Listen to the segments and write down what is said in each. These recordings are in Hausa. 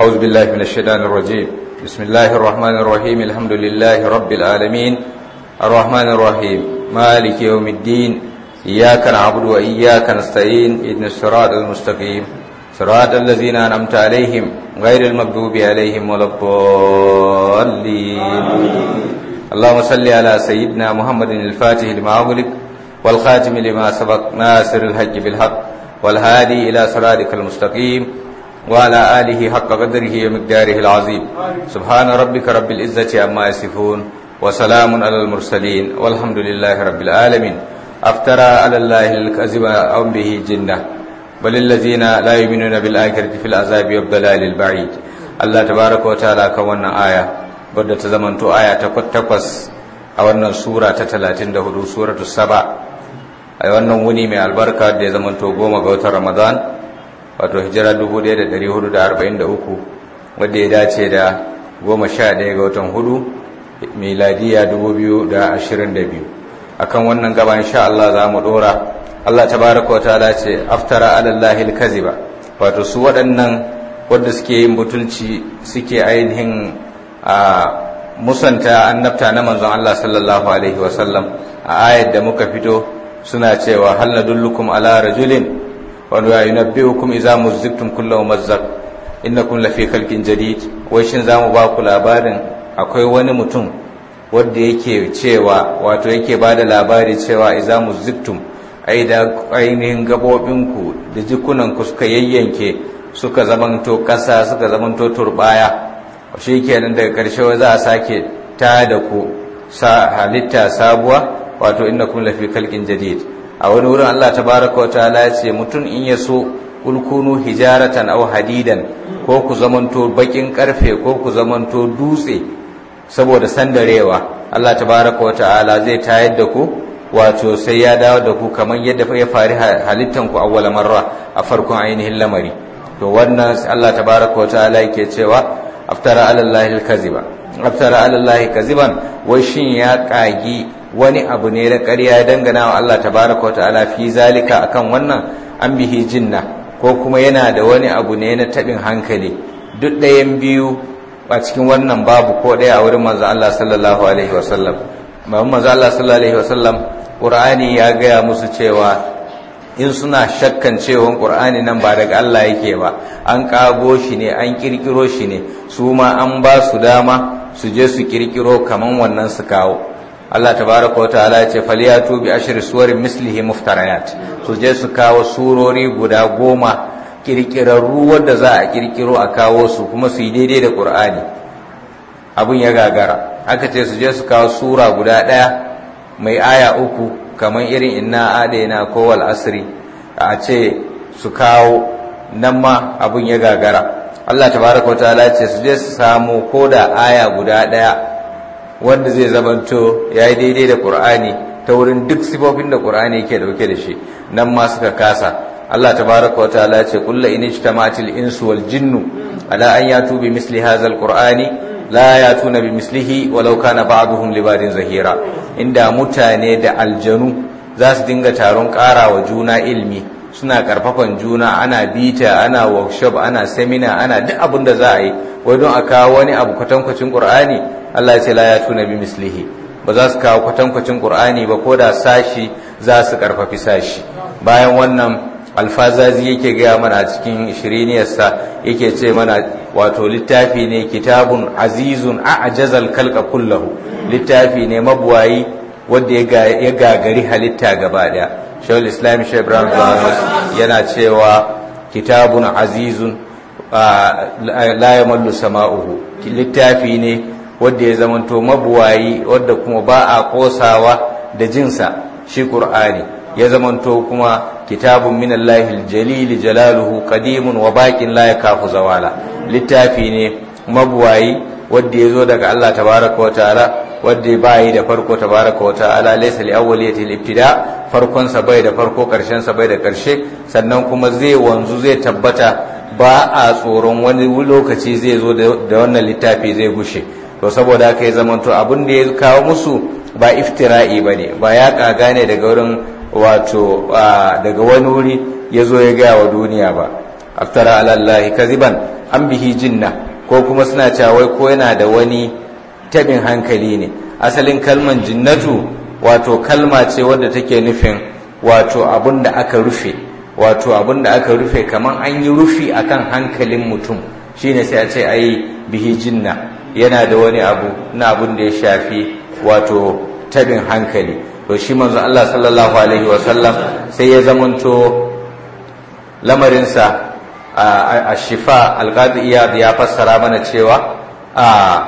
أعوذ بالله من الشيطان الرجيم بسم الله الرحمن الرحيم الحمد لله رب العالمين الرحمن الرحيم مالك يوم الدين إياك نعبد وإياك نستعين إذن الصراط المستقيم صراط الذين أنعمت عليهم غير المغضوب عليهم ولا الضالين اللهم صل على سيدنا محمد الفاتح لما أغلق والخاتم لما سبق ناصر الحج بالحق والهادي إلى صراطك المستقيم وعلى آله حق قدره ومقداره العظيم سبحان ربك رب العزة عما يصفون وسلام على المرسلين والحمد لله رب العالمين أفترى على الله الكذب أو به جنة بل الذين لا يؤمنون بالآخرة في العذاب والضلال البعيد الله تبارك وتعالى كونا آية wadda ta zamanto aya ta takwas a wannan sura ta talatin da hudu suratu saba a wannan wuni mai albarka da ya zamanto goma ga watan ramadan wato hijira 1443 wadda ya dace da goma sha ɗaya ga watan hudu miladiya 2022 akan wannan gaba insha Allah za mu ɗora Allah tabaraka wa ta'ala ce aftara alallahi kaziba wato su waɗannan wadda suke yin butulci suke ainihin a musanta annabta na manzon Allah sallallahu alaihi wasallam a ayat da muka fito suna cewa hal nadullukum ala rajulin wa yunabbi'ukum idza muzziktum kullu mumazzaq innakum lafi khalqin jadid wai shin zamu ba ku labarin akwai wani mutum wanda yake cewa wato yake bada labari cewa idza muzziktum ai da ainihin gabobinku da jikunanku suka yayyanke suka zamanto ƙasa suka zamanto turbaya shi kenan daga ƙarshe za a sake ta da ku halitta sabuwa wato inna kun lafi kalkin jadid a wani wurin Allah tabaraka wa ta'ala ya ce mutum in ya so ulkunu hijaratan aw hadidan ko ku zamanto bakin karfe ko ku zamanto dutse saboda sandarewa Allah tabaraka wa ta'ala zai tayar da ku wato sai ya dawo da ku kamar yadda ya fari halittan ku awwala marra a farkon ainihin lamari to wannan Allah tabaraka wa ta'ala yake cewa aftara alallahi kaziba aftara alallahi kaziban wai shin ya kagi wani abu ne da ƙarya ya dangana wa Allah tabaraka wata'ala fi zalika akan wannan an bihi jinna ko kuma yana da wani abu ne na tabin hankali duk ɗayan biyu a cikin wannan babu ko ɗaya a wurin manzo Allah sallallahu alaihi wasallam babu manzo Allah sallallahu alaihi wasallam Qur'ani ya gaya musu cewa in suna shakkan cewa qur'ani nan ba daga Allah yake ba an kago shi ne an kirkiro shi ne su ma an ba su dama su je su kirkiro kaman wannan su kawo Allah tabaraka wa ta'ala ya ce faliyatu bi ashri suwarin mislihi muftarayat su je su kawo surori guda goma kirkirarru wadda za a kirkiro a kawo su kuma su yi daidai da qur'ani abun ya gagara aka ce su je su kawo sura guda ɗaya mai aya uku kamar irin inna adaina ko wal asri a ce su kawo nan ma abun ya gagara Allah tabaraka wa ta'ala ce su je su samu ko da aya guda daya wanda zai zamanto yayi daidai da Qur'ani ta wurin duk sifofin da Qur'ani yake dauke da shi nan ma suka kasa Allah tabaraka wa ta'ala ce kullu in ijtama'atil insu wal jinnu ala an yatu bi misli hadha al qur'ani la yatuna bi mislihi walau kana ba'duhum libadin zahira inda mutane da aljanu za su dinga taron ƙara wa juna ilmi suna karfafan juna ana bita ana workshop ana seminar ana duk abin da za a yi wai don a kawo wani abu kwatankwacin qur'ani Allah ya ce la yatuna bi mislihi ba za su kawo kwatankwacin qur'ani ba ko da sashi za su karfafi sashi bayan wannan alfazazi yake gaya mana a cikin shiriniyarsa yake ce mana wato littafi ne kitabun azizun a'jazal kalka kullahu littafi ne mabuwayi wanda ya gagari halitta gaba daya shawul islam shi ibrahim yana cewa kitabun azizun la yamallu sama'uhu littafi ne wanda ya zamanto mabuwayi wanda kuma ba a kosawa da jinsa shi qur'ani ya zamanto kuma kitabun min Allahil jalil jalaluhu qadimun wa baqin la yakafu zawala littafi ne mabuwayi wanda yazo daga Allah tabaraka wa ta'ala wanda bai da farko tabaraka wa ta'ala laysa li awwaliyatil ibtida farkon sa bai da farko karshen sa bai da karshe sannan kuma zai wanzu zai tabbata ba a tsoron wani lokaci zai zo da wannan littafi zai gushe to saboda haka ya zamanto abin da ya kawo musu ba iftira'i bane ba ya kaga ne daga wurin wato daga wani wuri ya zo ya gaya wa duniya ba aftara alallahi kaziban an bihi jinna ko kuma suna cewa wai ko yana da wani tabin hankali ne asalin kalman jinnatu wato kalma ce wadda take nufin wato abun da aka rufe wato abun da aka rufe kamar an yi rufi akan hankalin mutum shine sai a ce ai bihi jinna yana da wani abu na abun da ya shafi wato tabin hankali to shi manzo Allah sallallahu alaihi wasallam sai ya zamanto lamarinsa a shifa alqadi iyad ya fassara mana cewa a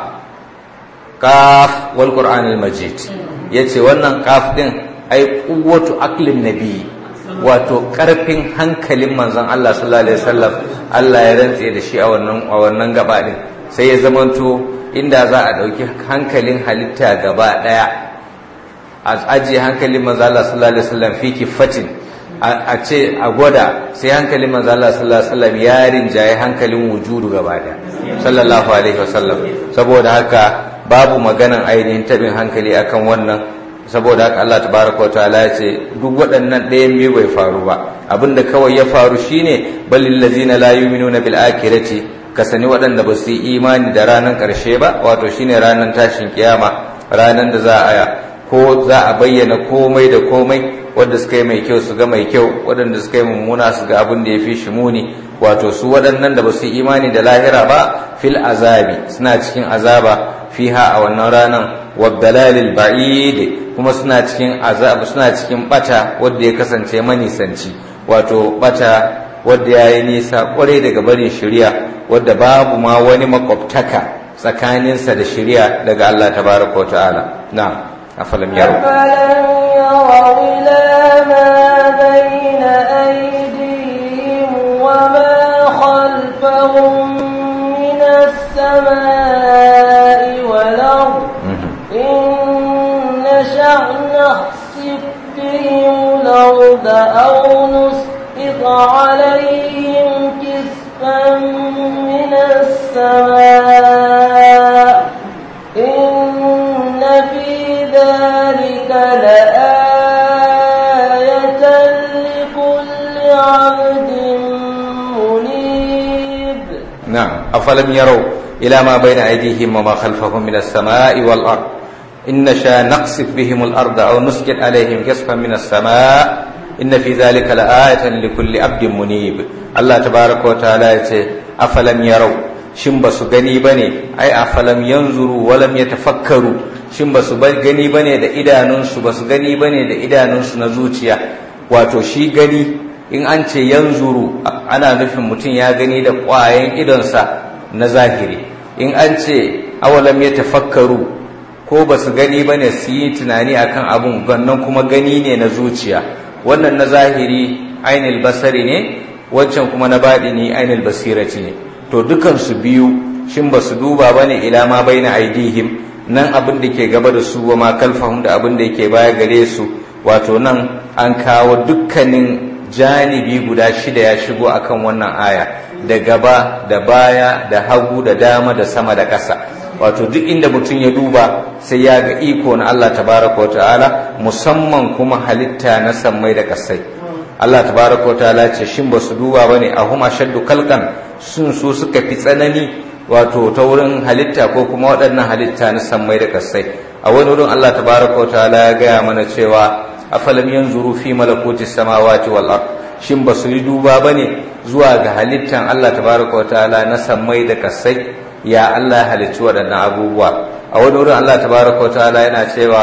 kaf wal qur'anil majid yace wannan kaf din ai quwwatu aqlin nabi wato karfin hankalin manzon Allah sallallahu alaihi wasallam Allah ya rantse da shi a wannan a wannan gaba din sai ya zamanto inda za a dauki hankalin halitta gaba daya a ajiye hankalin manzon Allah sallallahu alaihi wasallam fi kifatin a ce a gwada sai hankalin manzo Allah sallallahu alaihi wasallam ya rinjaye hankalin wujudu gaba daya sallallahu alaihi wasallam saboda haka babu maganan ainihin tabin hankali akan wannan saboda haka Allah tabaraka wa ta'ala ya ce duk waɗannan ɗayan biyu bai faru ba abinda kawai ya faru shine balil ladzina la yu'minuna bil akhirati ka sani waɗanda ba su yi imani da ranar ƙarshe ba wato shine ranar tashin kiyama ranar da za a ko za a bayyana komai da komai wadda suka yi mai kyau su ga mai kyau waɗanda suka yi mummuna su ga abin da ya fi shi muni wato su waɗannan da ba su yi imani da lahira ba fil azabi suna cikin azaba fiha a wannan ranar wabdalalil ba'id kuma suna cikin azab suna cikin bata wadda ya kasance manisanci wato bata wadda ya yi nisa kwarai daga barin shari'a wadda babu ma wani makwabtaka tsakaninsa da shari'a daga Allah tabaraka wa ta'ala na'am أفلم يروا أفلم يروا إلى ما بين أيديهم وما خلفهم من السماء والأرض إن نشأ نخسف بهم الأرض أو نسقط عليهم كسفا من السماء إن في ذلك لآية لكل عبد منيب نعم أفلم يروا إلى ما بين أيديهم وما خلفهم من السماء والأرض إن نشاء نقصف بهم الأرض أو نسجد عليهم كسفا من السماء إن في ذلك لآية لكل عبد منيب الله تبارك وتعالى أفلم يروا shin ba su gani ba ne ai a falam yanzuru walam ya tafakkaru shin ba su gani ba ne da idanunsu ba su gani ba ne da idanunsu na zuciya wato shi gani in an ce yanzuru ana nufin mutum ya gani da ƙwayan idonsa na zahiri in an ce awalam ya tafakkaru ko ba su gani ba ne su yi tunani akan abun gannan kuma gani ne na zuciya wannan na zahiri ainil basari ne wancan kuma na baɗi ne ainil basirati ne to dukansu biyu shin ba su duba ba ne ila ma bai na aidihim nan abin da ke gaba da su wa ma kalfahum da abin da yake baya gare su wato nan an kawo dukkanin janibi guda shida ya shigo akan wannan aya da gaba da baya da hagu da dama da sama da ƙasa wato duk inda mutum ya duba sai ya ga iko na Allah tabaraka wa ta'ala musamman kuma halitta na sammai da ƙasai Allah tabaraka wa ta'ala ce shin ba su duba bane ahum ashaddu kalkan sun so suka fi tsanani wato ta wurin halitta ko kuma waɗannan halitta na sammai da kasai a wani wurin Allah tabaraka wa ta'ala ya gaya mana cewa afalam yanzuru fi malakuti samawati wal ard shin ba su yi duba bane zuwa ga halittan Allah tabaraka wa ta'ala na sammai da kasai ya Allah ya halicci waɗannan abubuwa a wani wurin Allah tabaraka wa ta'ala yana cewa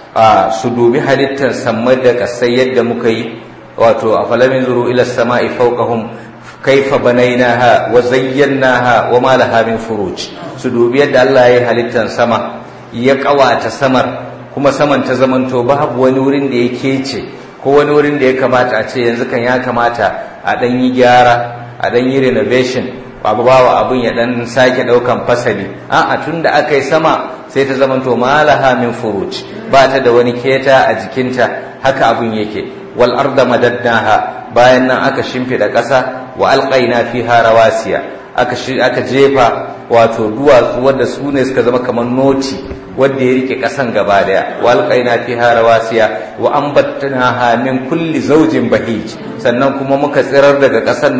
a su dubi halittan sammai da kasai yadda muka yi wato afalam yanzuru ila samai fawqahum كيف بنيناها وزيناها وما لها من فروج سدوبي yadda Allah ya halittan sama ya kawata samar kuma saman ta zamanto babu wani wurin da ya kece ko wani wurin da ya kamata a ce yanzu kan ya kamata a dan yi gyara a dan yi renovation babu bawa abun ya dan sake daukan fasali a'a tunda aka yi sama sai ta zamanto malaha min furuj ba ta da wani keta a jikinta haka abun yake wal arda madadnaha bayan nan aka shimfida ƙasa wa alƙaina fiha rawasiya aka aka jefa wato duwatsu wanda su ne suka zama kamar noti wanda ya rike ƙasan gaba daya wa alƙaina fiha rawasiya wa ambatnaha min kulli zawjin bahij sannan kuma muka tsirar daga ƙasan nan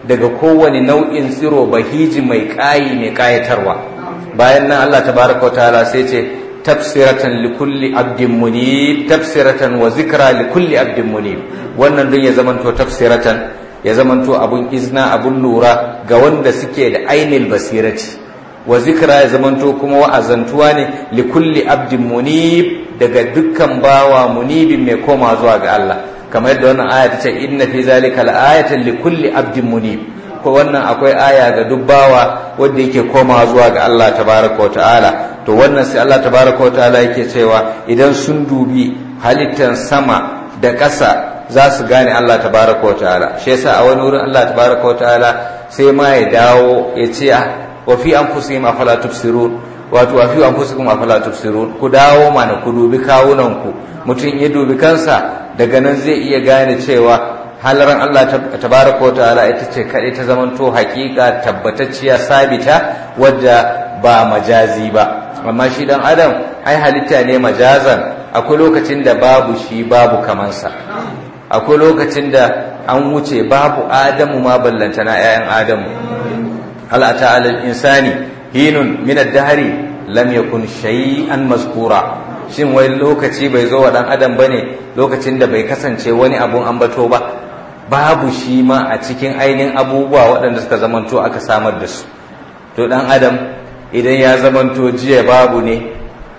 daga kowane nau'in tsiro bahiji mai ƙayi mai ƙayatarwa bayan nan Allah tabaraka wa ta'ala sai ce tafsiratan likulli abdin munib tafsiratan wa zikra likulli abdin munib wannan don ya zamanto tafsiratan ya zamanto abun izna abun lura ga wanda suke da ainil basirati wa zikra ya zamanto kuma wa'azantuwa ne likulli abdin munib daga dukkan bawa munibin mai koma zuwa ga Allah kamar yadda wannan aya ta ce inna fi zalika la'ayatan likulli abdin munib ko wannan akwai aya ga duk bawa wanda yake koma zuwa ga Allah tabaraka wa ta'ala to wannan sai Allah tabaraka wa ta'ala yake cewa idan sun dubi halittan sama da ƙasa za su gane Allah tabaraka wa ta'ala shi yasa a wani wurin Allah tabaraka wa ta'ala sai ma ya dawo ya ce wa fi anfusihim afala tubsirun wato wa fi anfusikum afala tubsirun ku dawo mana ku dubi kawunan ku mutum ya dubi kansa daga nan zai iya gane cewa halaran Allah tabaraka wa ta'ala ita ce kaɗai ta zamanto hakika tabbatacciya sabita wadda ba majazi ba amma shi dan adam ai halitta ne majazan akwai lokacin da babu shi babu kamansa akwai lokacin da an wuce babu adamu ma ballantana 'ya'yan adamu hal ata alal insani hinun min ad-dahri lam yakun shay'an mazkura shin wai lokaci bai zo wa dan adam bane lokacin da bai kasance wani abun ambato ba babu shi ma a cikin ainihin abubuwa waɗanda suka zamanto aka samar da su to dan adam idan ya zamanto jiya babu ne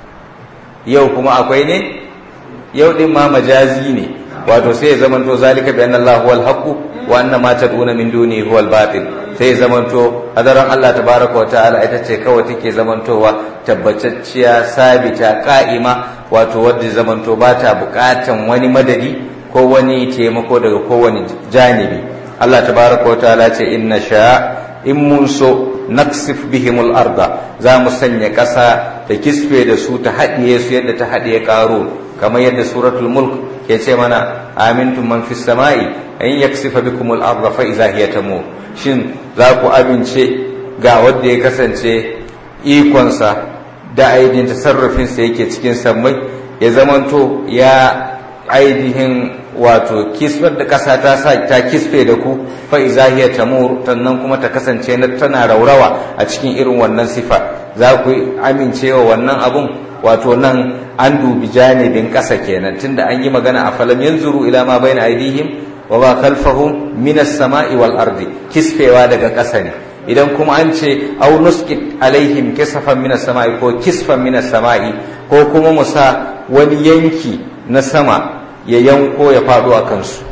yau kuma akwai ne yau din ma majazi ne wato sai ya zamanto zalika bi anna Allah huwal haqq wa anna ma tad'una min duni huwal batil sai ya zamanto hadaran Allah tabaraka wa ta'ala ita ce kawai take zamantowa tabbatacciya sabita qa'ima wato wadda zamanto ba ta bukatan wani madadi ko wani taimako daga kowane janibi Allah tabaraka wa ta'ala ce inna sha in mun so naksif bihimul arda za mu sanya ƙasa ta kisfe da su ta haɗiye su yadda ta haɗiye ƙaro kamar yadda suratul mulk ke ce mana amintum man fis sama'i an yaksifa bikumul arda fa iza hiya tamur shin za ku amince ga wanda ya kasance ikonsa da aidin tasarrufin sa yake cikin sammai ya zamanto ya ainihin wato kisfar da ƙasa ta sa ta kisfe da ku fa iza hiya tamur tannan kuma ta kasance na tana raurawa a cikin irin wannan sifa za ku amincewa wannan abun wato nan an dubi janibin ƙasa kenan tunda an yi magana a falam yanzuru ila ma bayna aidihim wa ma khalfahum min as-sama'i wal ardi kisfewa daga ƙasa ne idan kuma an ce aw nusqit alaihim kisfan min as-sama'i ko kisfan min as-sama'i ko kuma musa wani yanki na sama ya yanko ya faɗo a kansu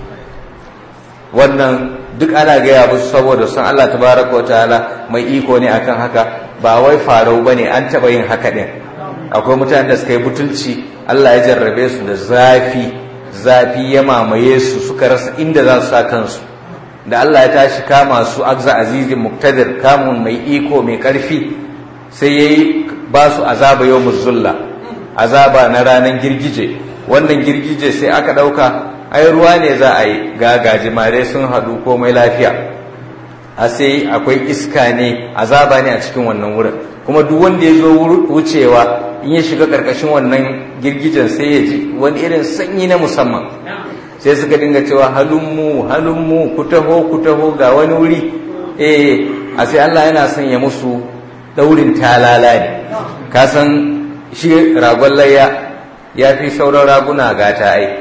wannan duk ana gaya musu saboda sun Allah tabaraka wa ta'ala mai iko ne akan haka ba wai farau bane an taɓa yin haka ɗin akwai mutanen da suka yi butulci Allah ya jarrabe su da zafi zafi ya mamaye su suka rasa inda za su sa kansu da Allah ya tashi kama su agza azizin muktadir kamun mai iko mai ƙarfi sai ya yi ba su azaba yau zulla azaba na ranar girgije wannan girgije sai aka ɗauka ai ruwa ne za a yi ga gajimare sun haɗu komai lafiya a sai akwai iska ne azaba ne a cikin wannan wurin kuma duk wanda ya zo wucewa in ya shiga ƙarƙashin wannan girgijen sai ya ji wani irin sanyi na musamman sai suka dinga cewa halummu halummu ku taho ku taho ga wani wuri eh a sai Allah yana son ya musu daurin talala ne ka san shi ragon layya ya fi sauran raguna gata ai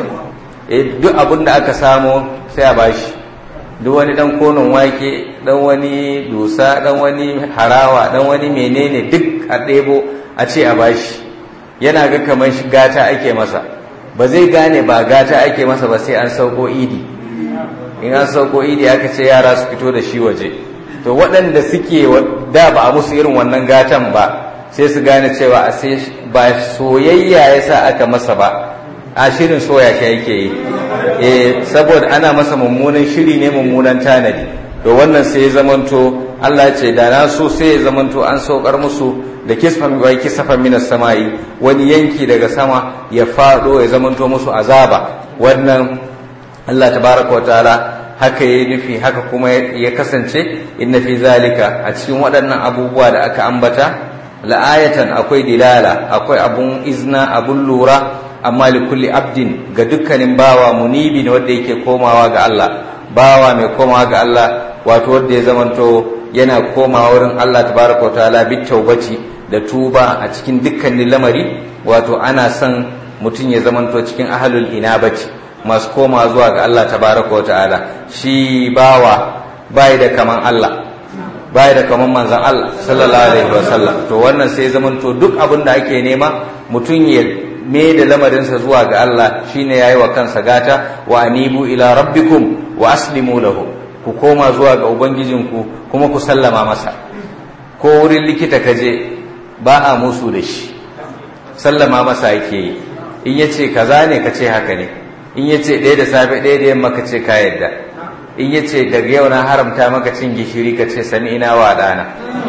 duk abin da aka samu sai a bashi duk wani dan konon wake dan wani dusa dan wani harawa dan wani menene duk a ɗebo a ce a bashi yana ga kamar shi gata ake masa ba zai gane ba gata ake masa ba sai an sauko idi in an sauko idi aka ce yara su fito da shi waje to waɗanda suke da ba a musu irin wannan gatan ba sai su gane cewa a sai ba soyayya ya sa aka masa ba a shirin soya shi yake yi eh saboda ana masa mummunan shiri ne mummunan tanadi to wannan sai ya zamanto Allah ya ce da na so sai ya zamanto an saukar musu da kisfan wai kisafan minas sama'i wani yanki daga sama ya fado ya zamanto musu azaba wannan Allah tabaraka wa ta'ala haka ya nufi haka kuma ya kasance inna fi zalika a cikin waɗannan abubuwa da aka ambata la'ayatan akwai dilala akwai abun izna abun lura amma li kulli abdin ga dukkanin bawa munibi ne wanda yake komawa ga Allah bawa mai komawa ga Allah wato wanda ya zamanto yana komawa wurin Allah tabaraka wa ta'ala bit taubati da tuba a cikin dukkanin lamari wato ana son mutum ya zamanto cikin ahlul inabati masu koma zuwa ga Allah tabaraka wa ta'ala shi bawa bai da kaman Allah bai da kaman manzon Allah sallallahu alaihi wasallam to wannan sai zamanto duk abin da ake nema mutum ya me da lamarinsa zuwa ga Allah shine yayi wa kansa gata wa anibu ila rabbikum wa aslimu lahu ku koma zuwa ga ubangijinku kuma ku sallama masa ko wurin likita kaje ba a musu da shi sallama masa yake yi in yace kaza ne ka ce haka ne in yace ɗaya da safe ɗaya da yamma ka ce ka yadda in yace daga yau na haramta maka cin gishiri ka ce sami ina wa ɗana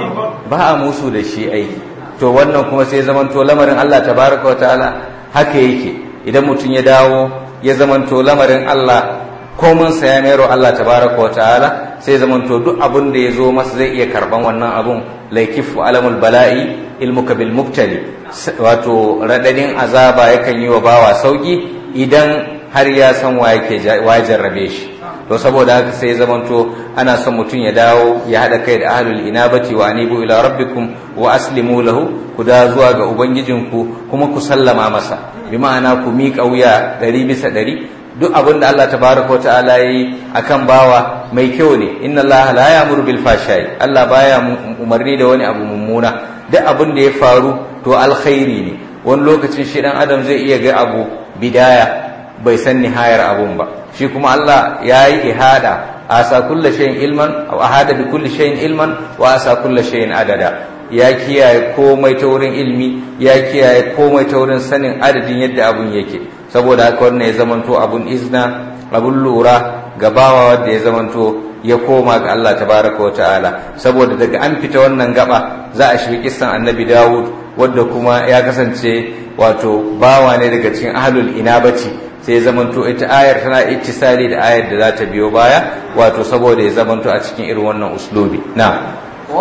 ba a musu da shi ai to wannan kuma sai zamanto lamarin Allah tabaraka wa ta'ala haka yake idan mutum ya dawo ya zamanto lamarin Allah komin sa ya mero Allah tabaraka wa ta'ala sai zamanto duk abun da ya zo masa zai iya karban wannan abun laikifu alamul bala'i ilmuka bil muktali wato radadin azaba yakan yi wa bawa sauki idan har ya san wa yake wa jarrabe shi to saboda haka sai zamanto ana son mutum ya dawo ya haɗa kai da ahlul inabati wa anibu ila rabbikum wa aslimu lahu ku da zuwa ga ubangijinku kuma ku sallama masa bi ma'ana ku miƙa wuya ɗari bisa ɗari duk abin da Allah tabaraka ta'ala yi akan bawa mai kyau ne inna Allah la ya'muru bil fashai Allah baya umarni da wani abu mummuna duk abin da ya faru to alkhairi ne wani lokacin shi dan adam zai iya ga abu bidaya bai san nihayar abun ba shi kuma Allah ya yi ihada asa kulla shay'in ilman aw ahada bi kulli shay'in ilman wa asa kulla shay'in adada ya kiyaye komai ta wurin ilmi ya kiyaye komai ta wurin sanin adadin yadda abun yake saboda haka wannan ya zamanto abun izna abun lura gabawa wanda ya zamanto ya koma ga Allah tabaraka wa ta'ala saboda daga an fita wannan gaba za a shiga kissan annabi Dawud wadda kuma ya kasance wato bawa ne daga cikin ahlul inabati sai ya zamanto ita ayar tana ittisali da ayar da za ta biyo baya wato saboda ya zamanto a cikin irin wannan uslubi na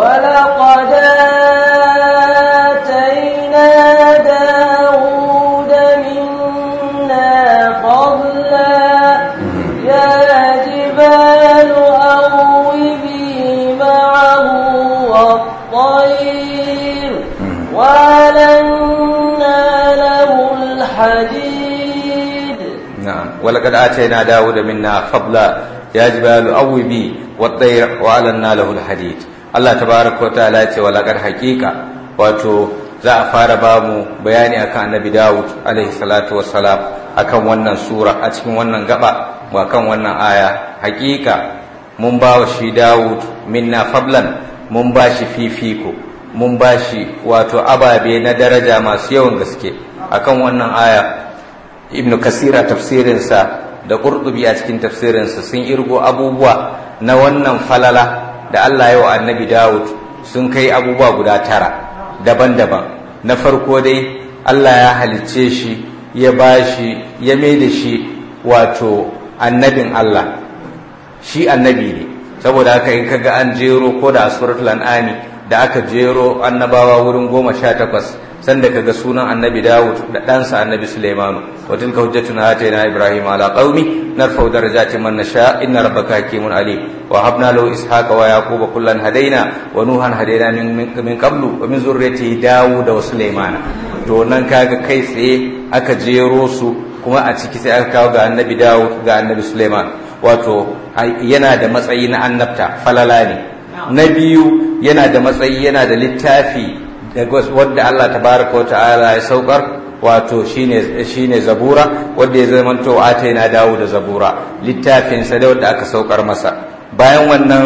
ولقد آتينا داود منا فضلا يا جبال أوبي معه والطير وألنا له الحديد نعم ولقد آتينا داود منا فضلا يا جبال أوبي والطير وألنا له الحديد Allah tabaraka wa ta'ala ce walaqad haqiqa wato za a fara ba mu bayani akan Annabi Dawud alaihi salatu wassalam akan wannan sura a cikin wannan gaba wa kan wannan aya haqiqa mun ba wa shi Dawud minna fablan mun ba shi fifiko mun ba shi wato ababe na daraja masu yawan gaske akan wannan aya Ibn Kasira tafsirinsa da Qurtubi a cikin tafsirinsa sun irgo abubuwa na wannan falala da Allah ya wa annabi Dawud sun kai abubuwa guda tara daban-daban na farko dai Allah ya halicce shi ya bashi ya mai da shi wato annabin Allah shi annabi ne saboda haka in kaga an jero ko da suratul an'ami da aka jero annabawa wurin goma sha takwas sanda kaga sunan annabi Dawud da ɗansa annabi Sulaimanu wa tilka hujjatuna atayna Ibrahim ala qaumi narfa'u darajatin man nasha inna rabbaka hakimun alim wa habna lahu ishaqa wa yaquba kullan hadaina wa nuhan hadaina min min qablu wa min zurriyyati Dawud wa Sulaimana to nan kaga kai tsaye aka jero su kuma a ciki sai aka kawo ga annabi Dawud ga annabi Sulaiman wato yana da matsayi na annabta falala ne na biyu yana da matsayi yana da littafi wadda Allah tabaraka wa ta'ala ya saukar wato shine shine zabura wadda ya zama to ataina dawo da zabura littafin sa da wadda aka saukar masa bayan wannan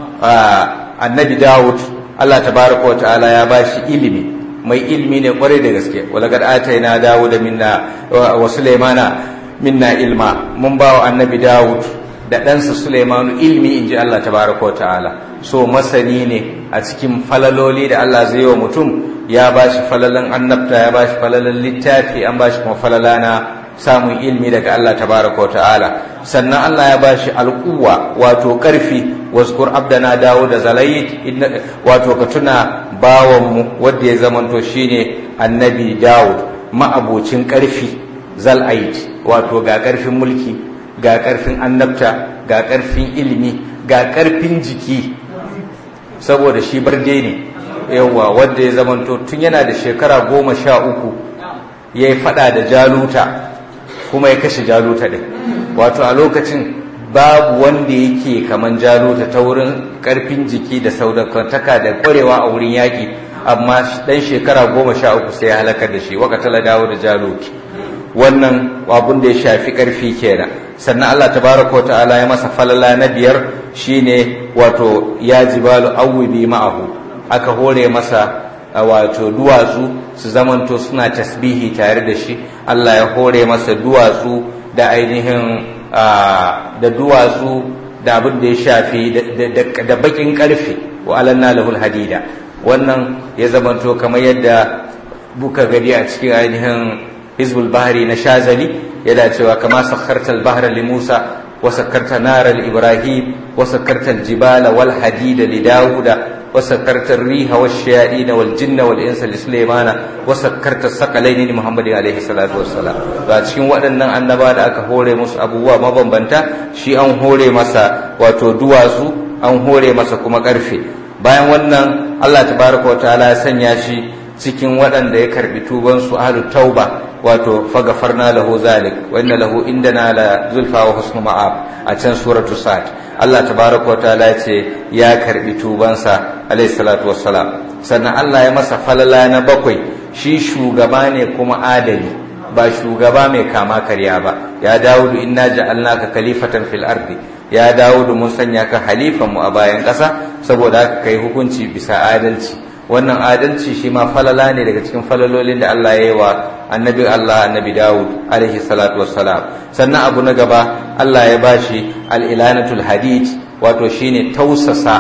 annabi Dawud Allah tabaraka wa ta'ala ya bashi ilimi mai ilimi ne kwarai da gaske walaqad ataina Dawud minna wa Sulaimana minna ilma mun bawa annabi Dawud da ɗansa Sulaimanu ilmi in ji Allah tabaraka wa ta'ala so masani ne a cikin falaloli da Allah zai wa mutum ya ba shi falalan annabta ya ba shi falalan littafi an ba shi kuma falala na samun ilmi daga Allah tabaraka wa ta'ala sannan Allah ya ba shi alƙuwa wato ƙarfi waskur abdana dawo da zalayit wato ka tuna bawanmu wanda ya zamanto shine annabi Dawud ma'abocin ƙarfi zal'ait wato ga ƙarfin mulki ga ƙarfin annabta ga ƙarfin ilimi ga karfin jiki saboda shi barde ne yawa wanda ya zamanto tun yana da shekara goma sha uku ya yi fada da jaluta kuma ya kashe jaluta ɗin wato a lokacin babu wanda yake kaman jaluta ta wurin karfin jiki da saudakantaka da kwarewa a wurin yaƙi amma dan shekara goma sha uku sai ya halakar da shi waka tala dawo da jaluki wannan abun da ya shafi karfi kenan sannan Allah tabaraka wa ta'ala ya masa falala na biyar shine wato ya jibalu awwibi ma'ahu aka hore masa wato duwatsu su zamanto suna tasbihi tare da shi Allah ya hore masa duwatsu da ainihin da duwatsu da abin da ya shafi da bakin karfe wa alanna lahul hadida wannan ya zamanto kamar yadda buka gari a cikin ainihin hizbul bahari na shazali yana cewa kama sakhartal bahra li musa wa sakharta nara li ibrahim wa sakhartal jibala wal hadida li dauda وسكرت الريح والشياطين والجن والانس لسليمان وسكرت الثقلين لمحمد عليه الصلاه والسلام ga cikin waɗannan annaba da aka hore musu abubuwa mabambanta shi an hore masa wato duwatsu an hore masa kuma ƙarfe bayan wannan Allah tabaraka wa ta'ala ya sanya shi cikin waɗanda ya karbi tuban su ahlu tauba wato fagafarna lahu zalik wa inna lahu indana la zulfa wa husnu ma'ab a can suratu sad Allah tabaraka wa ta'ala ya ce ya karbi tubansa alayhi salatu wassalam sannan Allah ya masa falala na bakwai shi shugaba ne kuma adali ba shugaba mai kama karya ba ya dawudu inna ja'alnaka khalifatan fil ardi ya dawudu mun sanya ka halifan mu a bayan ƙasa saboda haka kai hukunci bisa adalci wannan adalci shi ma falala ne daga cikin falalolin da Allah ya yi wa annabi Allah annabi Dawud alaihi salatu wassalam sannan abu na gaba Allah ya bashi al-ilanatul hadid wato shine tausasa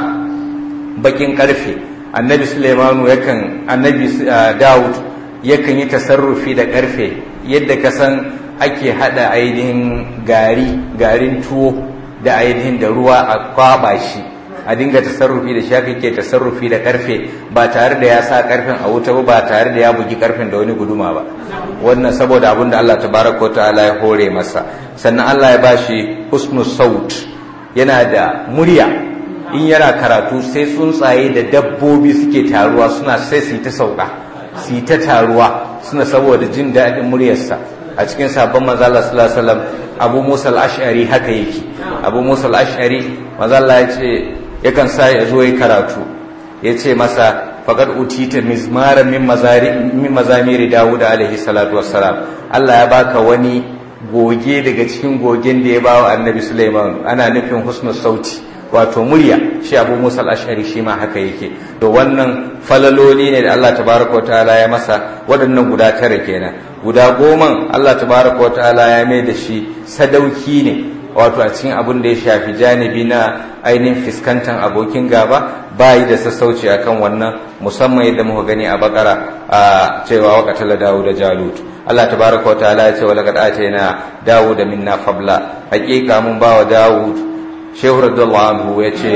bakin karfe annabi Sulaimanu yakan annabi Dawud yakan yi tasarrufi da karfe yadda ka san ake hada ainihin gari garin tuwo da ainihin da ruwa a kwaba shi a dinga tasarrufi da shi haka ke tasarrufi da karfe ba tare da ya sa karfen a wuta ba tare da ya bugi karfen da wani guduma ba wannan saboda abin da Allah tabaraka ta'ala ya hore masa sannan Allah ya bashi husnul saut yana da murya in yana karatu sai tsuntsaye da dabbobi suke taruwa suna sai su ta sauka su ta taruwa suna saboda jin daɗin muryarsa a cikin sabon manzo Allah sallallahu alaihi wasallam Abu Musa al-Ash'ari haka yake Abu Musa al-Ash'ari manzo Allah ya ce yakan sa ya zo yi karatu ya ce masa faƙar utita mizmaran min mazamiri dawud alaihi salatu wassalam Allah ya baka wani goge daga cikin gogen da ya ba wa annabi Sulaiman ana nufin husnul sauti wato murya shi abu musa al-ashari shi ma haka yake to wannan falaloli ne da Allah tabaraka wa ta'ala ya masa waɗannan guda tara kenan guda goman Allah tabaraka wa ta'ala ya mai da shi sadauki ne wato a cikin abin da ya shafi janibi na ainihin fiskantan abokin gaba ba yi da sassauci akan wannan musamman yadda muka gani a bakara a cewa wakatala dawo da jalut Allah tabaraka wa ta'ala ya ce wa laqad atayna dawud minna fabla hakika mun ba wa dawud shehu radiyallahu anhu ya ce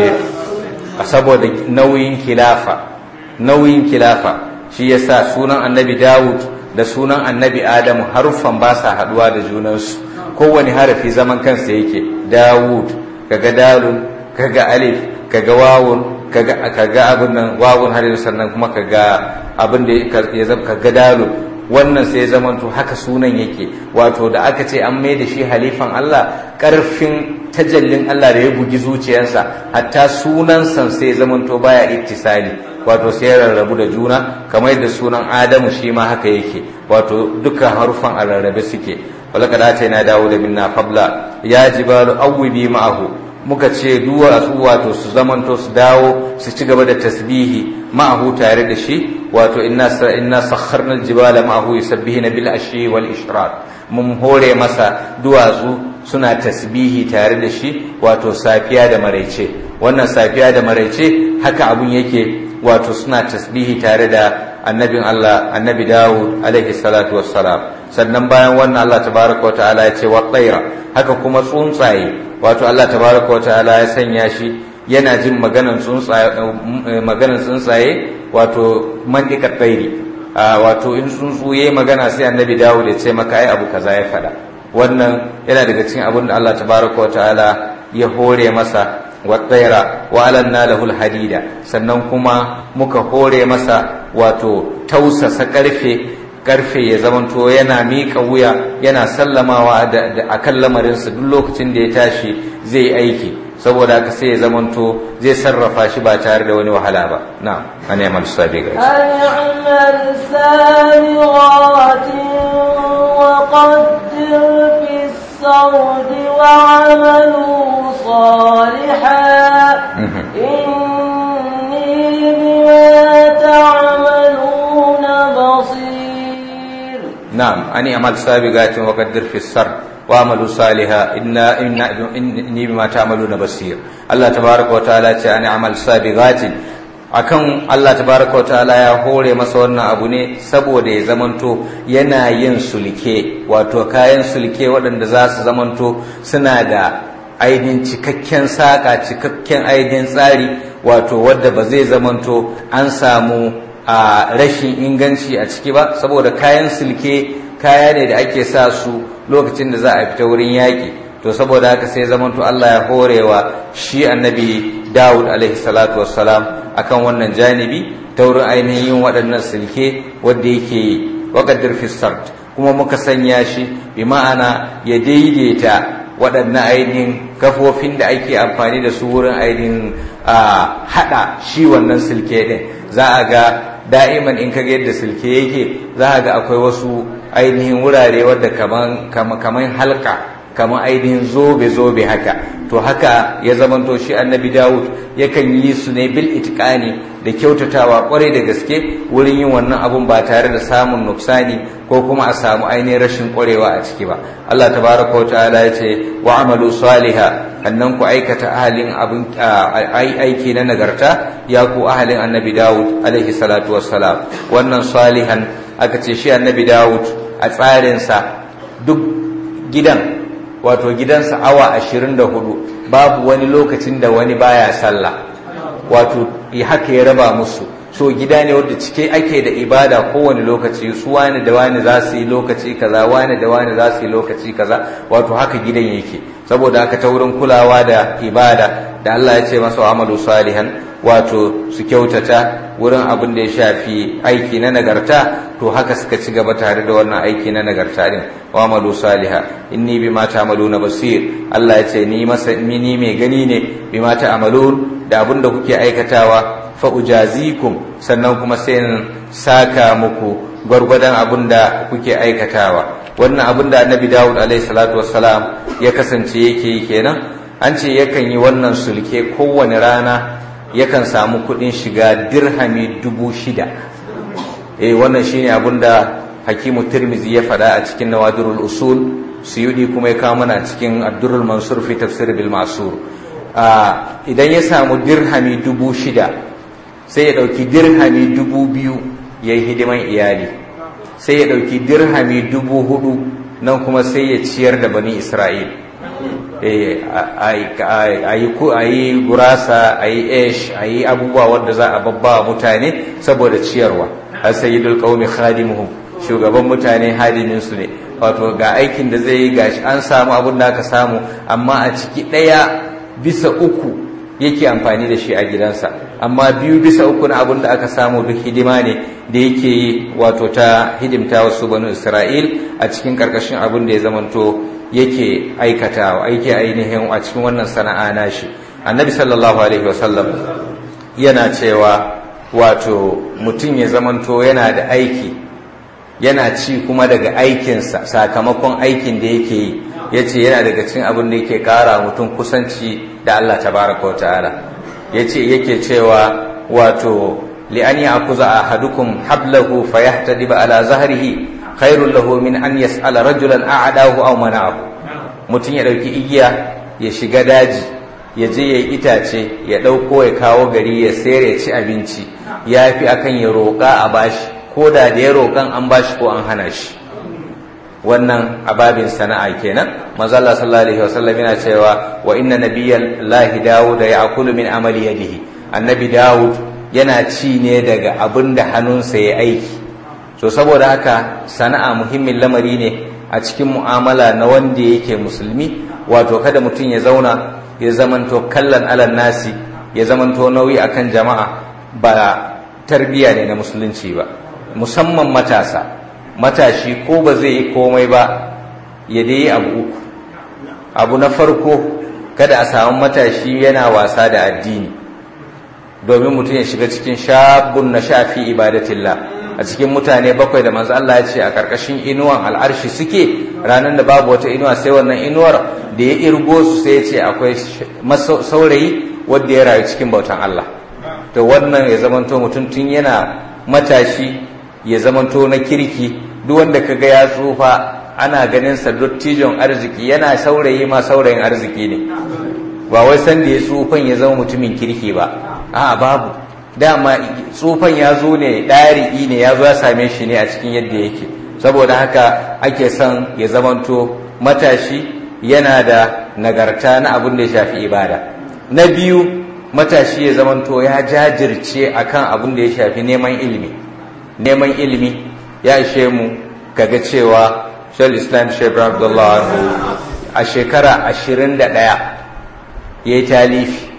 saboda nauyin khilafa nauyin khilafa shi yasa sunan annabi dawud da sunan annabi adamu haruffan ba sa haduwa da junansu kowane harafi zaman kansa yake dawud kaga dalun kaga alif kaga wawun kaga kaga abin nan wawun har sannan kuma kaga abin da ya zama kaga dalun wannan sai ya zamanto haka sunan yake wato da aka ce an mai da shi halifan Allah karfin tajallin Allah da ya bugi zuciyarsa hatta sunansa sai ya zamanto baya ittisali wato sai ya rarrabu da juna kamar yadda sunan Adamu shi ma haka yake wato dukkan harufan a rarrabe suke walaka da na dawo da minna fabla ya jibalu awwibi ma'ahu muka ce duwatsu wato su zamanto su dawo su ci gaba da tasbihi ma'ahu tare da shi wato inna inna sakharna aljibala ma'ahu yusabbihuna bil ashi wal ishraq mun hore masa duwatsu suna tasbihi tare da shi wato safiya da maraice wannan safiya da maraice haka abun yake wato suna tasbihi tare da annabin Allah annabi Dawud alaihi salatu wassalam sannan bayan wannan Allah tabaraka wa ta'ala ya ce wa tsaira haka kuma tsuntsaye wato Allah tabaraka wa ta'ala ya sanya shi yana jin maganan tsuntsaye maganan tsuntsaye wato mandikar tsairi wato in tsuntsu yayi magana sai annabi Dawud ya ce maka ai abu kaza ya faɗa wannan yana daga cikin abin da Allah tabaraka wa ta'ala ya hore masa wattaira wa alanna lahul hadida sannan kuma muka hore masa wato tausasa karfe karfe ya zamanto yana miƙa wuya yana sallamawa da akan lamarinsa duk lokacin da ya tashi zai aiki saboda haka sai ya zamanto zai sarrafa shi ba tare da wani wahala ba na'am an yamal sabiqa أنعمل سابغات وقدر في الصرد وعملوا صالحا إني بما تعملون بصير نعم أني أعمل سابقات وقدر في السر وعملوا صالحا إنا إنا إني بما تعملون بصير الله تبارك وتعالى أني أعمل سابقات akan Allah tabaraka ta'ala ya hore masa wannan abu ne saboda ya zamanto yana yin sulke wato kayan sulke waɗanda za su zamanto suna da ainihin cikakken saƙa cikakken ainihin tsari wato wadda ba zai zamanto an samu a rashin inganci a ciki ba saboda kayan silke kaya ne da ake sa su lokacin da za a fita wurin yaƙi to saboda haka sai zamanto Allah ya horewa shi annabi Dawud alaihi salatu wassalam akan wannan janibi ta wurin ainihin yin waɗannan silke wadda yake yi waƙaddar fistart kuma muka sanya shi bi ma'ana ya daidaita waɗannan ainihin kafofin da ake amfani da su wurin ainihin haɗa shi wannan silke ɗin za a ga da'iman in ka yadda silke yake za a ga akwai wasu ainihin wurare wadda kaman halka kaman ainihin zobe-zobe haka to haka ya zamanto shi annabi dawud yakan yi su ne bil itikani da kyautatawa kwarai da gaske wurin yin wannan abun ba tare da samun nuksani ko kuma a samu ainihin rashin kwarewa a ciki ba Allah tabaraka wa ta'ala ya ce wa amalu saliha annan ku aikata ahalin abin aiki na nagarta ya ku ahalin annabi Dawud alaihi salatu wassalam wannan salihan aka ce shi annabi Dawud a tsarinsa duk gidan wato gidansa awa ashirin da hudu babu wani lokacin da wani baya sallah wato haka ya raba musu so gida ne wadda cike ake da ibada kowane lokaci su wani da wani za su yi lokaci kaza wani da wani za su yi lokaci kaza wato haka gidan yake saboda haka ta wurin kulawa da ibada da Allah ya ce masa amalu salihan wato su kyautata wurin abin da ya shafi aiki na nagarta to haka suka ci gaba tare da wannan aiki na nagarta din wa amalu saliha inni bima ta'maluna basir Allah ya ce ni masa ni mai gani ne bima ta'malun da abin da kuke aikatawa fa ujazikum sannan kuma sai in saka muku gwargwadon abin da kuke aikatawa wannan abin da annabi Dawud alaihi salatu wassalam ya kasance yake yi kenan an ce yakan yi wannan sulke kowane rana yakan samu kuɗin shiga dirhami dubu shida eh wannan shine abin da hakimu tirmizi ya faɗa a cikin nawadirul usul suyudi kuma ya kawo mana cikin addurul mansur fi tafsir bil masur idan ya samu dirhami dubu shida sai ya ɗauki dirhami dubu biyu ya yi hidiman iyali sai ya ɗauki dirhami dubu hudu nan kuma sai ya ciyar da bani isra'il a yi gurasa a yi esh a yi abubuwa wadda za a babba mutane saboda ciyarwa a sayyidul qaumi khadimuhum shugaban mutane hadiminsu ne wato ga aikin da zai yi gashi an samu abin da aka samu amma a ciki ɗaya bisa uku yake amfani da shi a gidansa amma biyu bisa uku na abin da aka samu duk hidima ne da yake yi wato ta hidimta wasu banu isra'il a cikin karkashin abin da ya zamanto yake aikatawa aiki ainihin a cikin wannan sana'a nashi annabi sallallahu alaihi wasallam yana cewa wato mutum ya zamanto yana da aiki yana ci kuma daga aikinsa sakamakon aikin da yake yi ya ce yana daga cin abin da yake kara mutum kusanci da Allah tabaraka wa ta'ala ya ce yake cewa wato li'an ya akuza a hadukum hablahu fa yahtadiba ala zahrihi khairul lahu min an yas'ala rajulan a'adahu aw mana'ahu mutum ya dauki igiya ya shiga daji ya je ya itace ya dauko ya kawo gari ya sayar ya ci abinci ya fi akan ya roƙa a bashi ko da da ya roƙan an bashi ko an hana shi wannan ababin sana'a kenan manzo Allah sallallahu alaihi wasallam yana cewa wa inna nabiyallahi Dawud ya'kulu min amali yadihi annabi Dawud yana ci ne daga abin da hannunsa ya aiki so saboda haka sana'a muhimmin lamari ne a cikin mu'amala na wanda yake musulmi wato kada mutum ya zauna ya zamanto kallan alal nasi ya zamanto nauyi akan jama'a ba tarbiya ne na musulunci ba musamman matasa matashi ko ba zai yi komai ba ya dai abu uku abu na farko kada a samu matashi yana wasa da addini domin mutum ya shiga cikin shabun na shafi ibadatillah a cikin mutane bakwai da manzo Allah ya ce a karkashin inuwan al'arshi suke ranar da babu wata inuwa sai wannan inuwar da ya irgo su sai ya ce akwai saurayi wanda ya rayu cikin bautan Allah to wannan ya zamanto mutum tun yana matashi ya zamanto na kirki duk wanda kaga ya tsufa ana ganin sa dottijon arziki yana saurayi ma saurayin arziki ne ba wai san da ya tsufan ya zama mutumin kirki ba a babu dama tsufan ya zo ne ɗari'i ne ya zo ya same shi ne a cikin yadda yake saboda haka ake son ya zamanto matashi yana da nagarta na abin da ya shafi ibada na biyu matashi ya zamanto ya jajirce akan abin da ya shafi neman ilimi neman ilimi ya ishe mu kaga cewa shal islam shebra abdullah a shekara ashirin da ɗaya ya yi talifi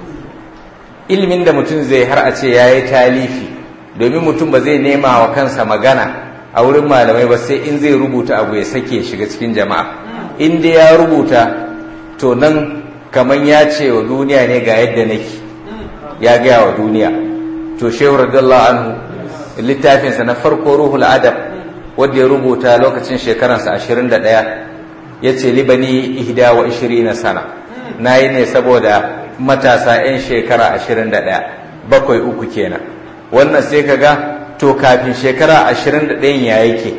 ilimin da mutum zai har a ce ya yi talifi domin mutum ba zai nema wa kansa magana a wurin malamai ba sai in zai rubuta abu ya sake shiga cikin jama'a in dai ya rubuta to nan kamar ya ce wa duniya ne ga yadda nake ya gaya wa duniya to shehu radiyallahu anhu littafinsa na farko ruhul adab wanda ya rubuta lokacin shekaransa ashirin da ɗaya ya ce libani ihda wa ishirina sana na yi ne saboda matasa 'yan shekara ashirin da ɗaya bakwai uku kenan wannan sai ka ga to kafin shekara ashirin da ɗayan ya yake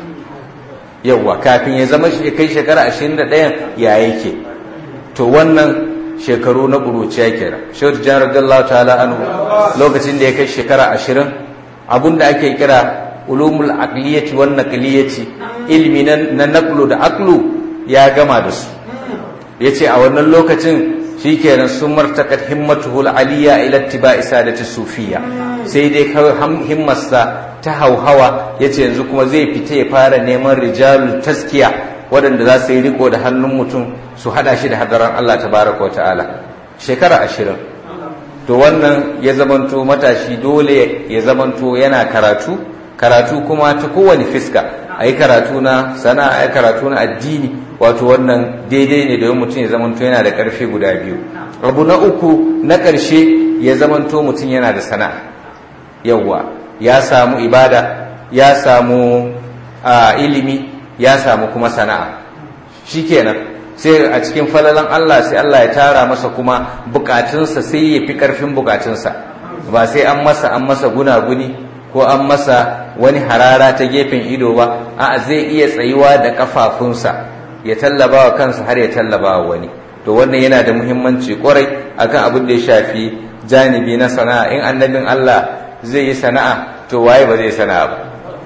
yawwa kafin ya zama kai shekara ashirin da ɗayan ya yake to wannan shekaru na ƙuruciya kenan shehu jan radiyallahu ta'ala anhu lokacin da ya kai shekara ashirin abun da ake kira ulumul aqliyati wan naqliyati ilmi na naqlu da aqlu ya gama da su yace a wannan lokacin shikenan sun martakat himmatuhu aliyya ila ittiba'i sadati sufiya sai dai kawai himmarsa ta hauhawa yace yanzu kuma zai fita ya fara neman rijalul taskiya waɗanda za su yi riko da hannun mutum su hada shi da hadaran Allah tabaraka wa ta'ala shekara ashirin to wannan ya zamanto matashi dole ya zamanto yana karatu karatu kuma ta kowane fiska a yi karatu na sana'a a yi karatu na addini wato wannan daidai ne domin mutum ya zamanto yana da ƙarfi guda biyu abu na uku na ƙarshe ya zamanto mutum yana da sana'a yawwa ya samu ibada ya samu ilimi ya samu kuma sana'a shikenan sai a cikin falalan Allah sai Allah ya tara masa kuma bukatunsa sai ya fi ƙarfin bukatunsa ba sai an masa an masa gunaguni ko an masa wani harara ta gefen ido ba a zai iya tsayuwa da kafafunsa ya tallaba wa kansa har ya tallaba wa wani to wannan yana da muhimmanci kwarai akan abin da ya shafi janibi na sana'a in annabin Allah zai yi sana'a to waye ba zai sana'a ba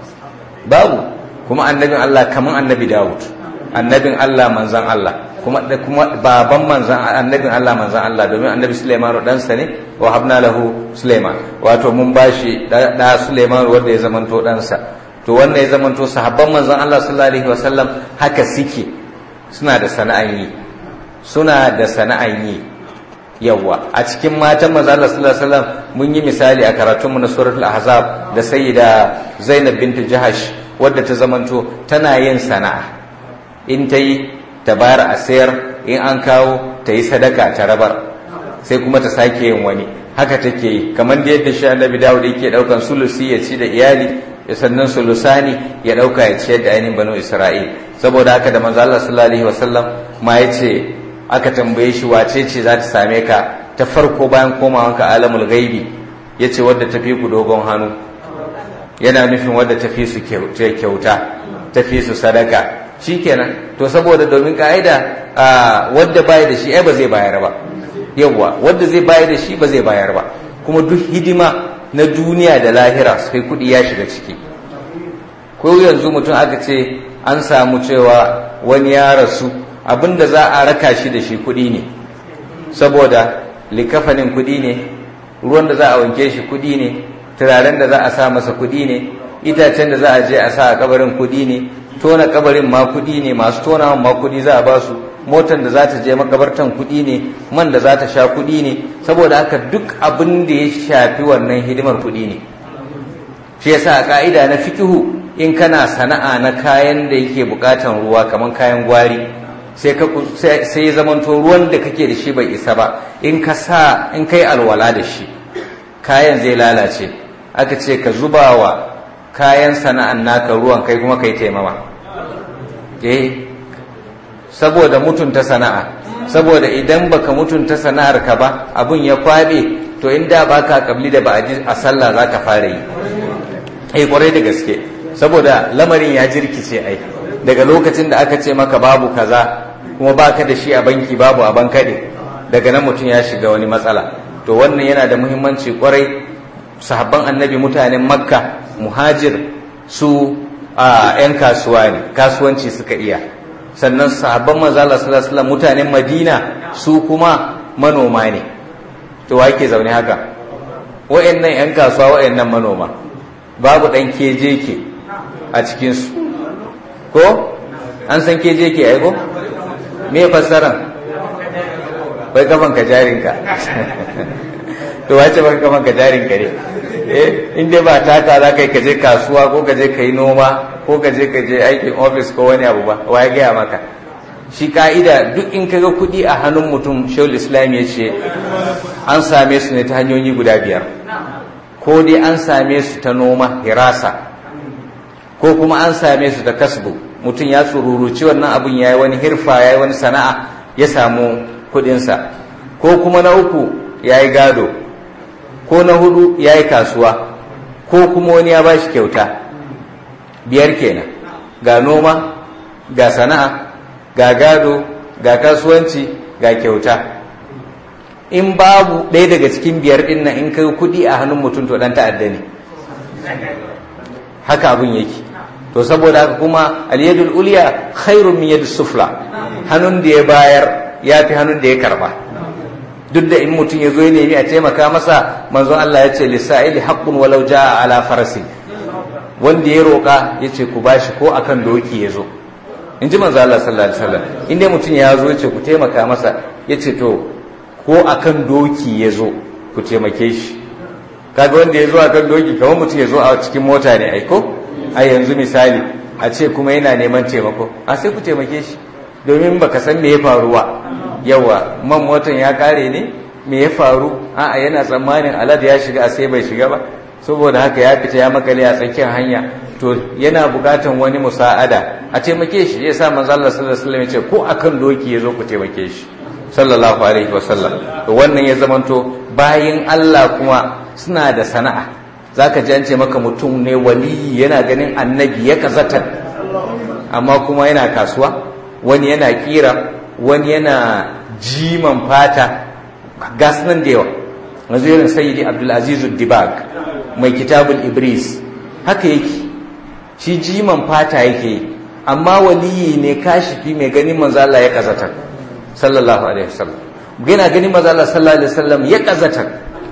babu kuma annabin Allah kaman annabi Dawud annabin Allah manzan Allah kuma kuma baban manzan annabin Allah manzan Allah domin annabi Sulaiman ɗansa ne wa habna lahu Sulaiman wato mun bashi da Sulaiman wanda ya zamanto ɗansa to wannan ya zamanto sahabban manzan Allah sallallahu alaihi wasallam haka suke suna da sana'an yi suna da sana'an yi yawa a cikin matan manzan Allah sallallahu alaihi wasallam mun yi misali a karatunmu na suratul ahzab da sayyida Zainab bint Jahash wadda ta zamanto tana yin sana'a in ta yi ta bayar a sayar in an kawo ta yi sadaka ta rabar sai kuma ta sake yin wani haka take yi kamar da yadda shi annabi dawud yake daukan sulusi ya ci da iyali ya sannan sulusani ya dauka ya ciyar da ainihin banu isra'il saboda haka da manzo Allah sallallahu alaihi wasallam ma yace aka tambaye shi wace ce za ta same ka ta farko bayan komawanka alamul ghaibi yace wadda ta fi ku dogon hannu yana nufin wadda ta fi su kyauta ta fi su sadaka shikenan to saboda domin ka'ida wadda baya da shi ai ba zai bayar ba yawwa wadda zai bayar da shi ba zai bayar ba kuma duk hidima na duniya da lahira sai kuɗi ya shiga ciki ko yanzu mutum aka ce an samu cewa wani ya rasu abinda za a raka shi da shi kuɗi ne saboda likafanin kuɗi ne ruwan da za a wanke shi kuɗi ne turaren da za a sa masa kuɗi ne itacen da za a je a sa a kabarin kuɗi ne tona kabarin ma kuɗi ne masu tona ma kuɗi za a ba su motar da za ta je makabartan kuɗi ne man da za ta sha kuɗi ne saboda haka duk abin da ya shafi wannan hidimar kuɗi ne shi yasa a ka'ida na fikihu in kana sana'a na kayan da yake bukatan ruwa kamar kayan gwari sai ka sai ya zamanto ruwan da kake da shi bai isa ba in ka sa in kai alwala da shi kayan zai lalace aka ce ka zuba wa kayan sana'an naka ruwan kai kuma kai taimama eh saboda mutunta sana'a saboda idan baka mutunta sana'ar ka ba abun ya kwabe to inda baka kabli da ba a sallah zaka fara yi eh kwarai da gaske saboda lamarin ya jirkice ai daga lokacin da aka ce maka babu kaza kuma baka da shi a banki babu a bankade daga nan mutum ya shiga wani matsala to wannan yana da muhimmanci kwarai sahabban annabi mutanen makka muhajir su a 'yan kasuwa ne kasuwanci suka iya sannan sahabban manzala sallallahu mutanen madina su kuma manoma ne to wa ke zaune haka wa'annan 'yan kasuwa wa'annan manoma babu ɗan kejeke a cikinsu ko an san kejeke aiko me fassaran bai kafan ka jarinka to wace baka kafan ka jarinka ne eh in dai ba taka za ka yi ka je kasuwa ko ka je ka yi noma ko ka je ka je aikin ofis ko wani abu ba wa ya gaya maka shi ka'ida duk in ka ga kuɗi a hannun mutum shawul islam ya ce an same su ne ta hanyoyi guda biyar ko dai an same su ta noma hirasa ko kuma an same su ta kasbu mutum ya tsururuci wannan abun ya yi wani hirfa ya yi wani sana'a ya samu kuɗinsa ko kuma na uku ya yi gado ko na hudu ya yi kasuwa ko kuma wani ya ba shi kyauta biyar kenan ga noma ga sana'a ga gado ga kasuwanci ga kyauta in babu ɗaya daga cikin biyar ɗin nan in kai kuɗi a hannun mutum to ɗan ta'adda ne haka abin yake to saboda haka kuma aliyadul uliya khairun min yadis sufla hannun da ya bayar ya fi hannun da ya karba duk da in mutum ya zo ya nemi a taimaka masa manzon Allah ya ce lissa'ili haqqun walau jaa ala farasi wanda ya roƙa ya ce ku bashi ko akan doki ya zo in ji manzon Allah sallallahu alaihi wasallam in dai mutum ya zo ya ce ku taimaka masa ya ce to ko akan doki ya zo ku taimake shi kaga wanda ya zo akan doki kamar mutum ya zo a cikin mota ne aiko a yanzu misali a ce kuma yana neman taimako a sai ku taimake shi domin baka san me ya faruwa yawa man motan ya kare ne me ya faru a'a yana tsammanin alad ya shiga a sai bai shiga ba saboda haka ya fita ya makale a tsakiyar hanya to yana bukatan wani musa'ada a taimake shi ya sa manzo Allah sallallahu alaihi wasallam ya ce ko akan doki ya zo ku taimake shi sallallahu alaihi wasallam to wannan ya zamanto bayin Allah kuma suna da sana'a zaka ji an ce maka mutum ne wali yana ganin annabi ya kazata amma kuma yana kasuwa wani yana kira wani yana jiman fata gas nan da yawa nazirin sayyidi abdulaziz dibag mai kitabul ibris haka yake shi jiman fata yake amma waliyi ne kashifi mai ganin manzo Allah ya kazata sallallahu alaihi wasallam yana ganin manzo Allah sallallahu alaihi wasallam ya kazata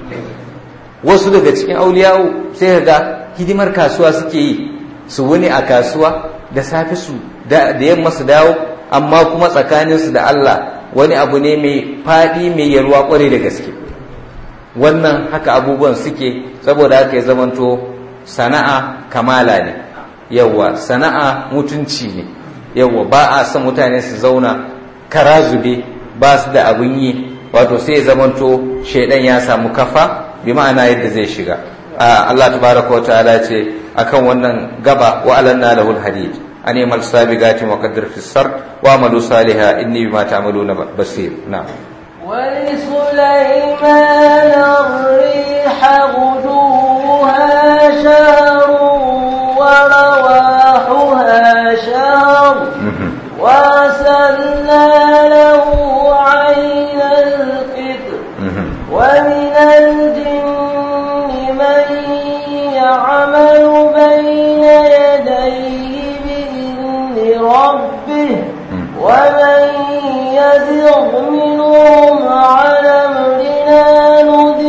wasu daga cikin auliyawo sai ga hidimar kasuwa suke yi su wuni a kasuwa da safe su da yamma su dawo amma kuma tsakaninsu da Allah wani abu ne mai faɗi mai yalwa ƙware da gaske wannan haka abubuwan suke saboda haka ya zamanto sana'a kamala ne yawwa sana'a mutunci ne yawwa ba a son mutane su zauna kara zube ba su da abin yi wato sai ya zamanto shaidan ya samu kafa bi ma'ana yadda zai shiga Allah tabaraka wa ta'ala ce akan wannan gaba wa alanna lahul hadid أن يعمل سابقات وقدر في السر وعملوا صالحا إني بما تعملون بصير نعم ولسليمان الريح غدوها شهر ورواحها شهر وأسلنا له عين القدر ومن الجن من يعمل بين يديه ربه ومن يزغ منهم عن أمرنا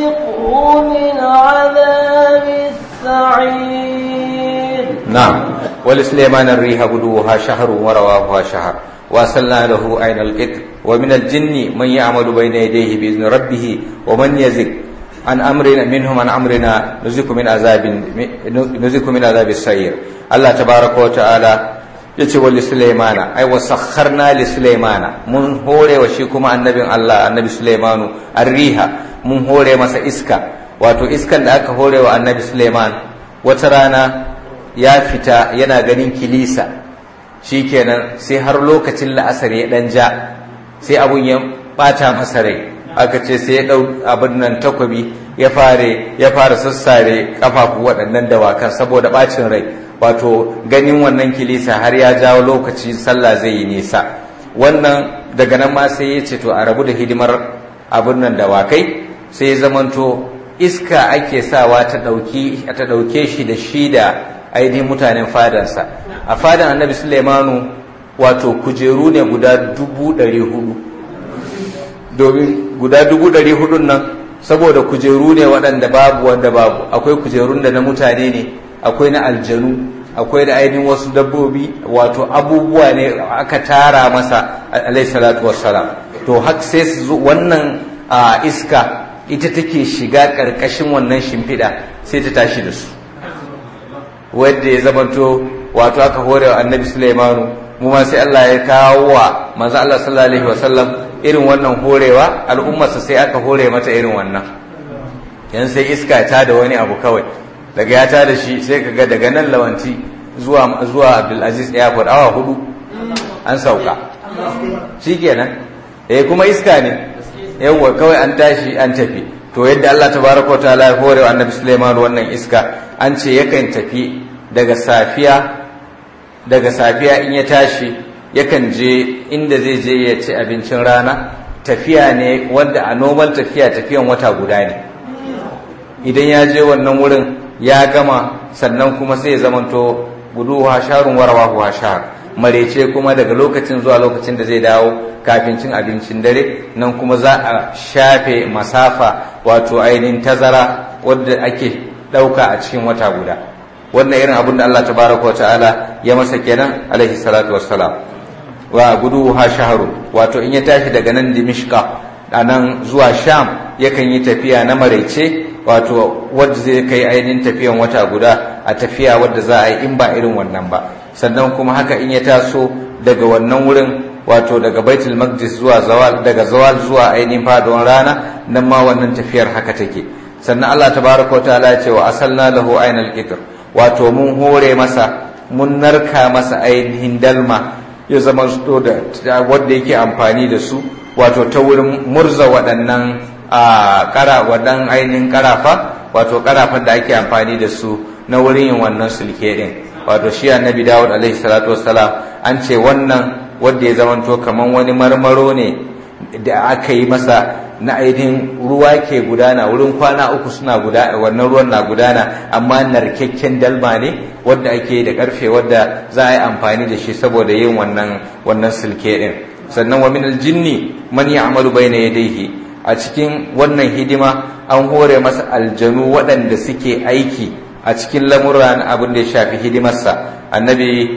نذقه من عذاب السعير نعم wal sulaiman ar-riha guduha shahrun wa rawaha shahr wa salna lahu ayna al-qitr wa min al-jinni man ya'malu bayna yadayhi bi izni rabbih wa man yazik an amrina minhum an amrina nuziku min azabin nuziku min azabis sayr Allah tabaraka wa ta'ala yace wa li sulaimana ai wa sakharna li sulaimana mun hore wa shi kuma annabin Allah annabi sulaimanu arriha mun hore masa iska wato iskan da aka hore wa annabi sulaiman wata rana ya fita yana ganin kilisa shikenan sai har lokacin la'asar ya dan ja sai abun ya bata masa rai aka ce sai ya dau abin nan takwabi ya fare ya fara sassare kafafu waɗannan dawakan saboda bacin rai wato ganin wannan kilisa har ya jawo lokaci sallah zai yi nisa wannan daga nan ma sai ya ce to a rabu da hidimar abin nan dawakai sai ya zamanto iska ake sawa ta ɗauke shi da shi da ainihin mutanen fadansa a fadan annabi sulaimanu wato kujeru ne guda dubu ɗari hudu domin guda dubu ɗari hudun nan saboda kujeru ne waɗanda babu wanda babu akwai kujerun da na mutane ne akwai na aljanu akwai da ainihin wasu dabbobi wato abubuwa ne aka tara masa alaihi salatu wassalam to hak sai su wannan iska ita take shiga ƙarƙashin wannan shimfiɗa sai ta tashi da su wadda ya zamanto wato aka hore wa annabi sulaimanu mu ma sai Allah ya kawo wa manzo Allah sallallahu alaihi wasallam irin wannan horewa al'ummarsa sai aka hore mata irin wannan yan sai iska ta da wani abu kawai daga ya ta da shi sai kaga daga nan lawanti zuwa zuwa Abdulaziz Airport awa hudu an sauka shikenan eh kuma iska ne yawwa kawai an tashi an tafi to yadda Allah tabaraka ta'ala ya hore wa annabi Sulaiman wannan iska an ce yakan tafi daga safiya daga safiya in ya tashi yakan je inda zai je ya ci abincin rana tafiya ne wanda a normal tafiya tafiyan wata guda ne idan ya je wannan wurin ya gama sannan kuma sai ya zamanto gudu hasharun warawa hashar marece kuma daga lokacin zuwa lokacin da zai dawo kafin cin abincin dare nan kuma za a shafe masafa wato ainihin tazara wadda ake ɗauka a cikin wata guda wannan irin abin da Allah tabaraka wa ta'ala ya masa kenan alaihi salatu wassalam wa gudu ha shaharu wato in ya tashi daga nan dimishka a nan zuwa sham yakan yi tafiya na maraice wato wadda zai kai ainihin tafiyan wata guda a tafiya wadda za a yi in ba irin wannan ba sannan kuma haka in ya taso daga wannan wurin wato daga baitul maqdis zuwa zawal daga zawal zuwa ainihin faduwan rana nan ma wannan tafiyar haka take sannan Allah tabaraka wa ta'ala ya ce wa asalna lahu ainal qitr wato mun hore masa mun narka masa ainihin dalma ya zama su da wanda yake amfani da su wato ta wurin murza waɗannan a kara waɗannan ainihin karafa wato karafan da ake amfani da su na wurin yin wannan sulke din wato shi annabi Dawud alaihi salatu wassalam an ce wannan wanda ya zamanto kaman wani marmaro ne da aka yi masa na ainihin ruwa ke gudana wurin kwana uku suna gudana wannan ruwan na gudana amma narkakken dalma ne wadda ake da karfe wadda za a yi amfani da shi saboda yin wannan wannan silke din sannan wa min aljinni man ya'malu bayna yadayhi a cikin wannan hidima an hore masa aljanu waɗanda suke aiki a cikin lamuran abin da ya shafi hidimarsa annabi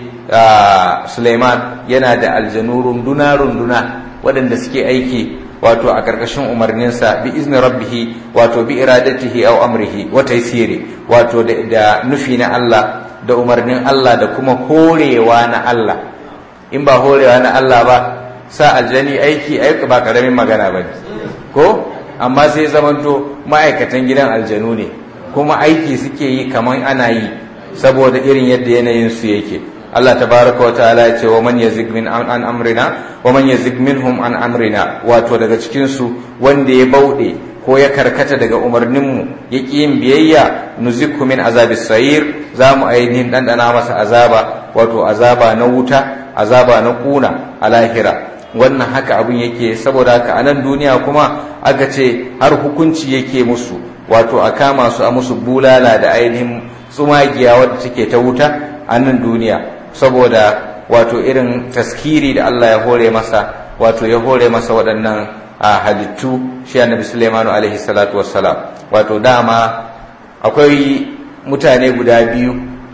Suleiman yana da aljanu runduna runduna waɗanda suke aiki wato a ƙarƙashin umarninsa bi izni rabbihi wato bi iradatihi aw amrihi wa taysiri wato da nufi na Allah da umarnin Allah da kuma horewa na Allah in ba horewa na Allah ba sa aljani aiki aiki ba karamin magana ba ko amma sai zamanto ma'aikatan gidan aljanu ne kuma aiki suke yi kamar ana yi saboda irin yadda yanayin su yake Allah tabaraka wa ta'ala ya ce wa man yazig min an amrina wa man yazig minhum an amrina wato daga cikin su wanda ya bauɗe ko ya karkata daga umarnin mu ya ƙi yin biyayya nuzikhu min azabis sayir za mu ainihin ɗanɗana masa azaba wato azaba na wuta azaba na ƙuna a lahira wannan haka abin yake saboda haka a nan duniya kuma aka ce har hukunci yake musu wato a kama su a musu bulala da ainihin tsumagiya wadda take ta wuta a nan duniya saboda wato irin taskiri da Allah ya hore masa wato ya hore masa waɗannan a halittu shi annabi Sulaimanu alaihi salatu wassalam wato dama akwai mutane guda biyu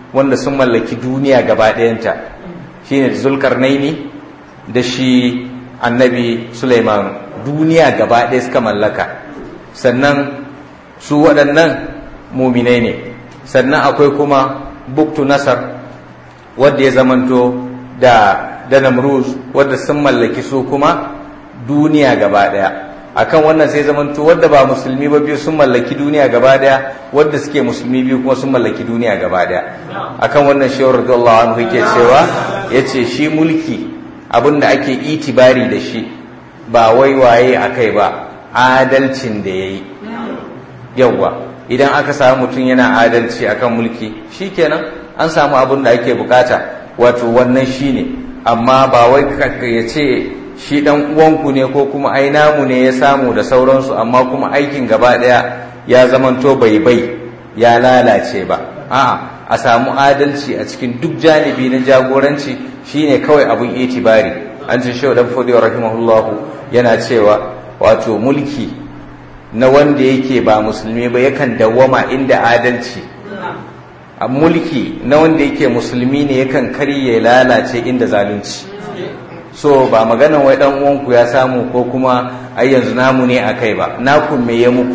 wanda sun mallaki duniya gaba ɗayanta shine zulkarnaini da shi annabi Sulaiman duniya gaba ɗaya suka mallaka sannan su waɗannan muminai ne sannan akwai kuma buktu nasar wadda ya zamanto da da namruz wadda sun mallaki su kuma duniya gaba ɗaya akan wannan sai zamanto wadda ba musulmi ba biyu sun mallaki duniya gaba ɗaya wadda suke musulmi biyu kuma sun mallaki duniya gaba ɗaya akan wannan shawar radiyallahu anhu yake cewa yace shi mulki abin da ake itibari da shi ba wai waye a kai ba adalcin da ya yi yauwa idan aka samu mutum yana adalci akan mulki shikenan an samu abin da ake bukata wato wannan shine amma ba wai ya ce shi dan uwanku ne ko kuma ai namu ne ya samu da sauransu amma kuma aikin gaba daya ya zamanto bai bai ya lalace ba a'a a samu adalci a cikin duk janibi na jagoranci shine kawai abun itibari an ce shehu dan fodiyo rahimahullahu yana cewa wato mulki na wanda yake ba musulmi ba yakan dawwama inda adalci a mulki na wanda yake musulmi ne yakan karye lalace inda zalunci so ba maganan wai dan uwanku ya samu ko kuma ai yanzu namu ne akai ba naku me ya muku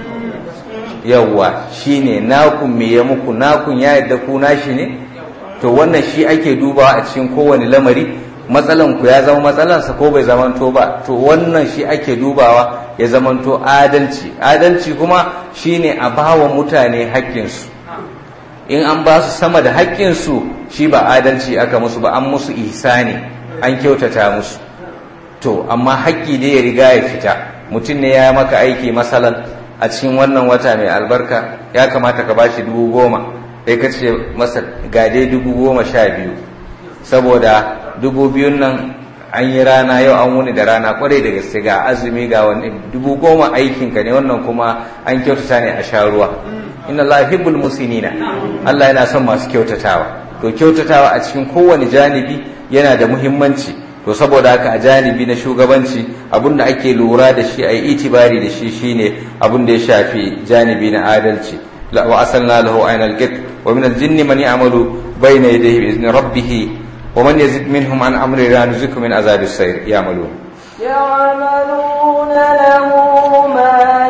yawwa shine nakun me ya muku nakun ya yadda ku nashi ne to wannan shi ake dubawa a cikin kowane lamari matsalan ku ya zama matsalansa ko bai zamanto ba to wannan shi ake dubawa ya zamanto adalci adalci kuma shine a bawa mutane haƙƙinsu in an ba su sama da haƙƙinsu shi ba adalci aka musu ba an musu ihsani an kyautata musu to amma haƙƙi dai ya riga ya fita mutum ne ya maka aiki masalan a cikin wannan wata mai albarka ya kamata ka bashi dubu goma sai ka ce masa gade dubu goma sha biyu saboda dubu biyun nan an yi rana yau an wuni da rana kwarai da gaske ga azumi ga wani dubu goma aikinka ne wannan kuma an kyautata ne a sha ruwa inna Allah hibbul musinina Allah yana son masu kyautatawa to kyautatawa a cikin kowane janibi yana da muhimmanci to saboda haka a janibi na shugabanci abinda ake lura da shi a yi itibari da shi shine abin da ya shafi janibi na adalci wa asalna lahu aynal qit wa min al-jinni man ya'malu bayna yadayhi bi izni rabbih wa man yazid minhum an amri la nuziku min azabi as-sayr ya'malu يعملون له ما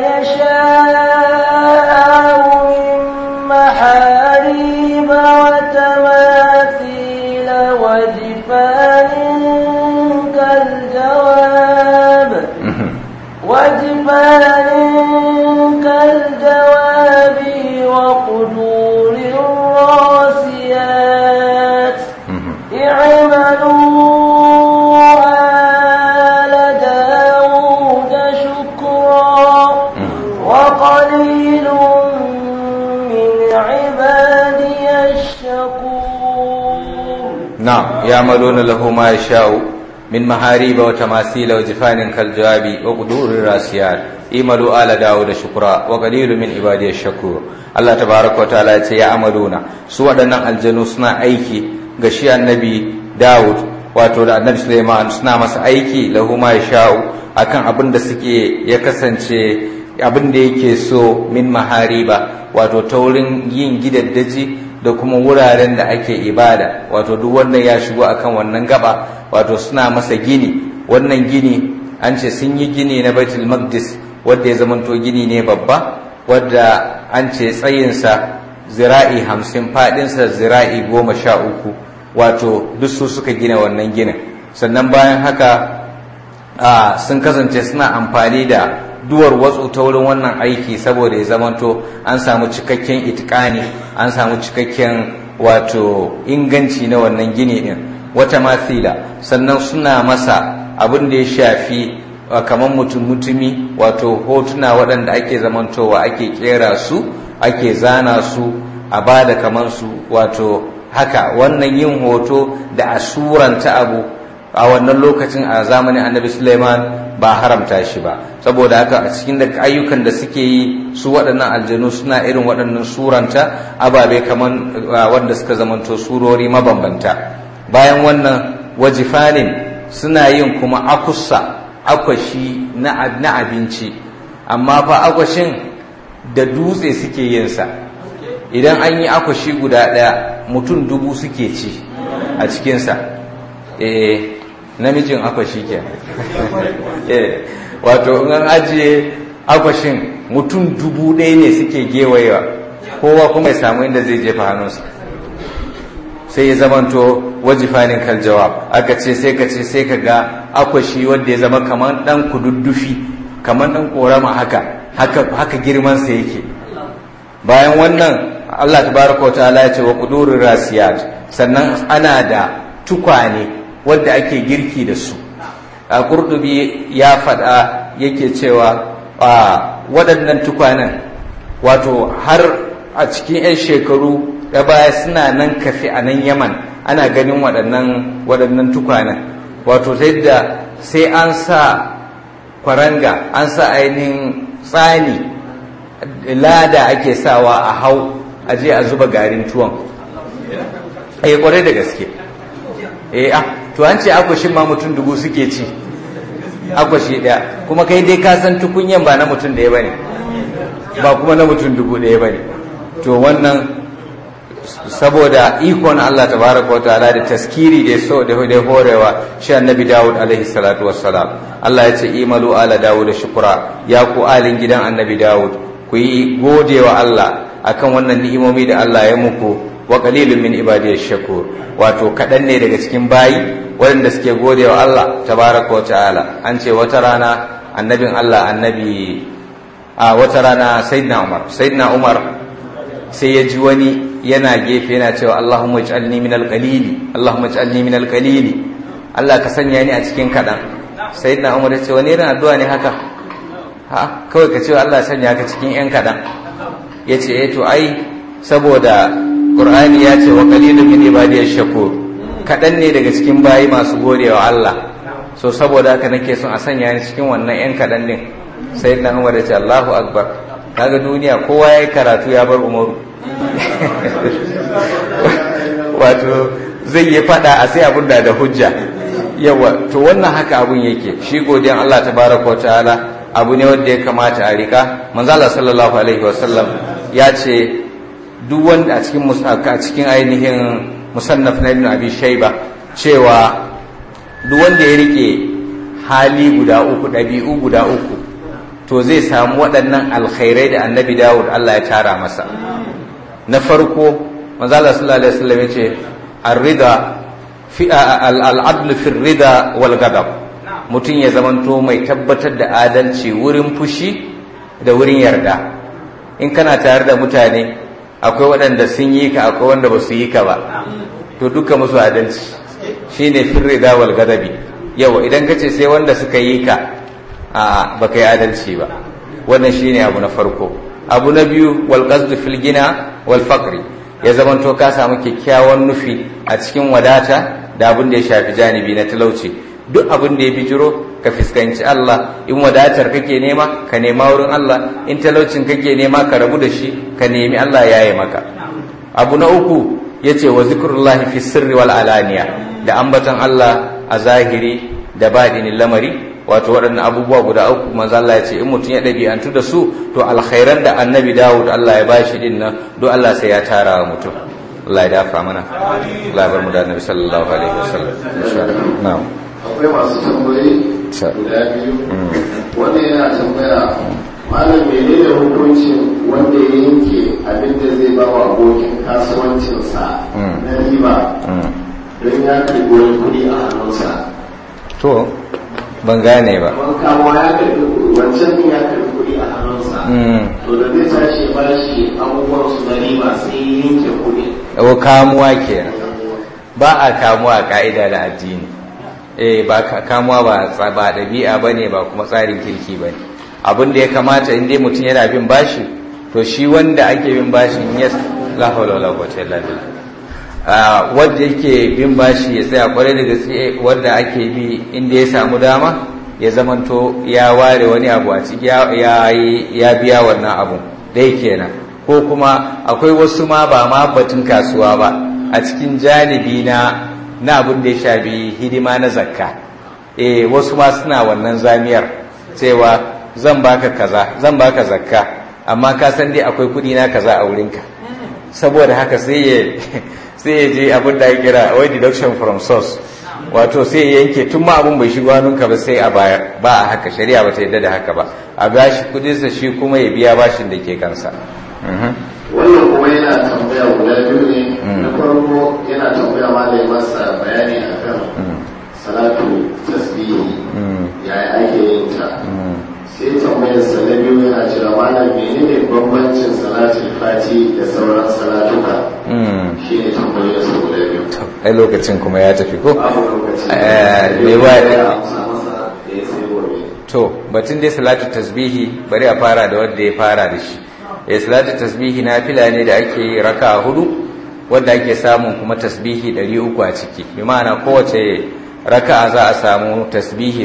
يشاء من محاريب وتماثيل وجفان كالجواب وجفان كالجواب وقدور الراسيات اعملوا آل داود شكرا وقليل من عبادي الشكور نعم يعملون له ما يشاء من محاريب وتماثيل وجفان كالجواب وقدور الراسيات اعملوا آل داود شكرا وقليل من عبادي الشكور الله تبارك وتعالى ya ce ya amaluna su waɗannan aljanu suna aiki ga shi annabi Dawud wato da annabi Suleiman suna masa aiki lahu ma yasha'u akan abin da suke ya kasance abin da yake so min mahariba wato ta wurin yin gidaddaji da kuma wuraren da ake ibada wato duk wannan ya shigo akan wannan gaba wato suna masa gini wannan gini an ce sun yi gini na Baitul Maqdis wanda ya zamanto gini ne babba wadda an ce tsayinsa zira'i hamsin faɗinsa zira'i goma sha uku wato duk su suka gina wannan ginin sannan bayan haka sun kasance suna amfani da duwar watsu ta wurin wannan aiki saboda ya zamanto an samu cikakken itikani an samu cikakken wato inganci na wannan gini din wata mathila sannan suna masa abin da ya shafi kamar mutum mutumi wato hotuna waɗanda ake zamantowa ake kera su ake zana su a ba da kamar su wato haka wannan yin hoto da a suranta abu a wannan lokacin a zamanin annabi suleiman ba haramta shi ba saboda haka a cikin da ayyukan da suke yi su waɗannan aljanu suna irin waɗannan suranta ababe kamar wanda suka zamanto surori mabambanta bayan wannan wajifanin suna yin kuma akusa akwashi na abinci amma fa akwashin da dutse suke yinsa idan an yi akwashi guda ɗaya mutum dubu suke ci a cikinsa eh namijin akwashi ke eh wato in an ajiye akwashin mutum dubu ɗaya ne suke gewayewa kowa kuma ya samu inda zai jefa hannunsa sai ya zamanto wajifanin kal jawab aka ce sai ka ce sai ka ga akwashi wanda ya zama kamar dan kududdufi kamar dan korama haka haka haka girman sa yake bayan wannan Allah tabaraka wa ta'ala ya ce wa qudurir rasiyat sannan ana da tukwane wanda ake girki da su a kurdubi ya faɗa yake cewa waɗannan tukwanen wato har a cikin 'yan shekaru da baya suna nan kafi a nan yaman ana ganin waɗannan waɗannan tukwanen wato ta yadda sai an sa kwaranga an sa ainihin tsani lada ake sawa a hau a je a zuba garin tuwon eh kwarai da gaske eh ah to an ce akwashin ma mutum dubu suke ci akwashi ɗaya kuma kai dai ka san tukunyan ba na mutum ɗaya bane ba kuma na mutum dubu ɗaya bane to wannan saboda ikon Allah tabaraka wa ta'ala da taskiri da so da da horewa shi annabi Dawud alaihi salatu wassalam Allah ya ce imalu ala Dawud shukura ya ku alin gidan annabi Dawud ku yi godewa Allah akan wannan ni'imomi da Allah ya muku wa qalilun min ibadiyash shakur wato kadan ne daga cikin bayi waɗanda suke godewa Allah tabaraka wa ta'ala an ce wata rana annabin Allah annabi a wata rana sayyidina Umar sayyidina Umar sai ya ji wani yana gefe yana cewa Allahumma ij'alni min al-qalili Allahumma ij'alni min al-qalili Allah ka sanya ni a cikin kadan sayyidina Umar ya ce wani irin addu'a ne haka ha kawai ka ce Allah sanya ka cikin yan kadan yace eh to ai saboda Qur'ani ya ce wa qalilun min ibadiyash shakur kadan ne daga cikin bayi masu godewa Allah so saboda haka nake son a sanya ni cikin wannan yan kadan din sayyidina Umar ya ce Allahu akbar kaga duniya kowa ya yi karatu ya bar umaru wato zai yi fada a sai abin da da hujja yawa to wannan haka abun yake shi godiyan Allah tabaraka ta'ala abu ne wanda ya kamata a rika manzo Allah sallallahu alaihi wasallam ya ce duk wanda a cikin a cikin ainihin musannaf na ibn abi shayba cewa duk wanda ya rike hali guda uku ɗabi'u guda uku to zai samu waɗannan alkhairai da annabi dawud Allah ya tara masa na farko manzala sallallahu alaihi wasallam yace ar-rida fi al-adl fi ar-rida wal ghadab mutum ya zamanto mai tabbatar da adalci wurin fushi da wurin yarda in kana tare da mutane akwai waɗanda sun yi ka akwai wanda ba su yi ka ba to duka musu adalci shine fi rida wal ghadabi yawa idan kace sai wanda suka yi ka a baka yi adalci ba wannan shine abu na farko abu na biyu wal qasdu fil gina wal faqri ya zamanto ka samu kyakkyawan nufi a cikin wadata da abin da ya shafi janibi na talauci duk abin da ya bijiro ka fuskanci Allah in wadatar kake nema ka nema wurin Allah in talaucin kake nema ka rabu da shi ka nemi Allah ya yi maka abu na uku yace wa zikrullahi fi sirri wal alaniya da ambaton Allah a zahiri da baɗinin lamari wato waɗannan abubuwa guda uku manzo Allah ya ce in mutum ya ɗabi'antu da su to alkhairan da annabi Dawud Allah ya bashi din nan do Allah sai ya tara wa mutum Allah ya dafa mana Allah ya bar mu da annabi sallallahu alaihi wasallam insha Allah na'am akwai masu tambayi guda biyu wanda yana tambaya malam menene hukuncin wanda ya yanke abin da zai ba wa abokin kasuwancinsa na riba don ya karɓi wani kuɗi a hannunsa to ban gane ba wani kama ya karɓi wancan din ya karɓi kuɗi a hannunsa to da zai tashi ya bashi abubuwan su na riba sai ya yanke kuɗi o kamuwa kenan ba a kamuwa a ka'ida da addini eh ba kamuwa ba ba ɗabi'a bane ba kuma tsarin kirki bane abin da ya kamata in dai mutum yana bin bashi to shi wanda ake bin bashin ya la hawla wala quwwata illa billah wanda yake bin bashi ya tsaya kwarai da gaske wanda ake bi inda ya samu dama ya zamanto ya ware wani abu a ciki ya biya wannan abu dai kenan ko kuma akwai wasu ma ba ma batun kasuwa ba a cikin janibi na na abin da ya shafi hidima na zakka eh wasu ma suna wannan zamiyar cewa zan baka kaza zan baka zakka amma ka san dai akwai kudi na kaza a wurinka saboda haka sai ya sai ya je abin da ya kira wai deduction from source wato sai ya yanke tun ma abin bai shigo hannunka ba sai a bayar ba a haka shari'a ba ta yadda da haka ba a bashi kudinsa shi kuma ya biya bashin da ke kansa wannan kuma yana tambaya guda biyu ne na farko yana tambaya malai masa bayani akan salatu tasbihi yaya ake yin ta sai tambayar sa na biyu yana cewa malam menene bambancin salatul fati da sauran salatuka shi ne tambayar sa guda biyu ai lokacin kuma ya tafi ko babu lokaci Eh, me me ba- ya amsa masa da ya sai gobe to batun dai salatu tasbihi bari a fara da wanda ya fara da shi eh salatu tasbihi na fila ne da ake yi raka hudu wanda ake samun kuma tasbihi 300 a ciki bi ma'ana kowace raka'a za a samu tasbihi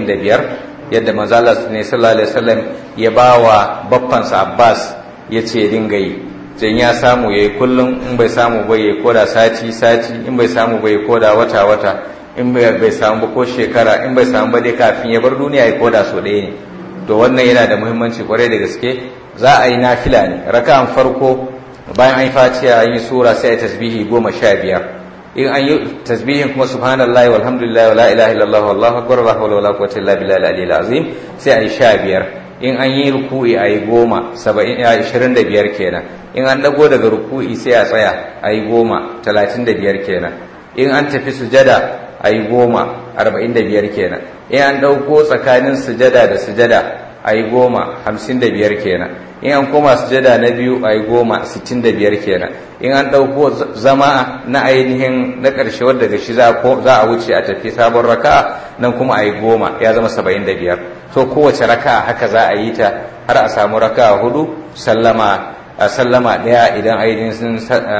75 yadda manzo Allah ne sallallahu alaihi wasallam ya bawa baffansa Abbas yace ya dinga yi jan ya samu yayi kullum in bai samu ba yayi koda sati sati in bai samu ba yayi koda wata wata in bai bai samu ba ko shekara in bai samu ba dai kafin ya bar duniya ya koda so ɗaya ne to wannan yana da muhimmanci kwarai da gaske za a yi nafila ne raka'an farko bayan an yi fatiha an yi sura sai a yi tasbihi goma sha biyar in an yi tasbihin kuma subhanallahi walhamdulillahi wala ilaha illallah wallahu akbar la hawla wala quwwata illa billahi al-aliyyil azim sai a yi sha biyar in an yi ruku'i a yi goma saba'in a ishirin da biyar kenan in an dago daga ruku'i sai a tsaya a yi goma talatin da biyar kenan in an tafi sujada a yi goma arba'in da biyar kenan in an ɗauko tsakanin sujada da sujada a yi goma hamsin da biyar kenan in an koma sujada na biyu a yi goma sittin da biyar kenan in an ɗauko zama na ainihin na ƙarshe wadda da shi za a wuce a tafi sabon raka nan kuma a yi goma ya zama saba'in da biyar to kowace raka haka za a yi ta har a samu raka hudu sallama a sallama ɗaya idan ainihin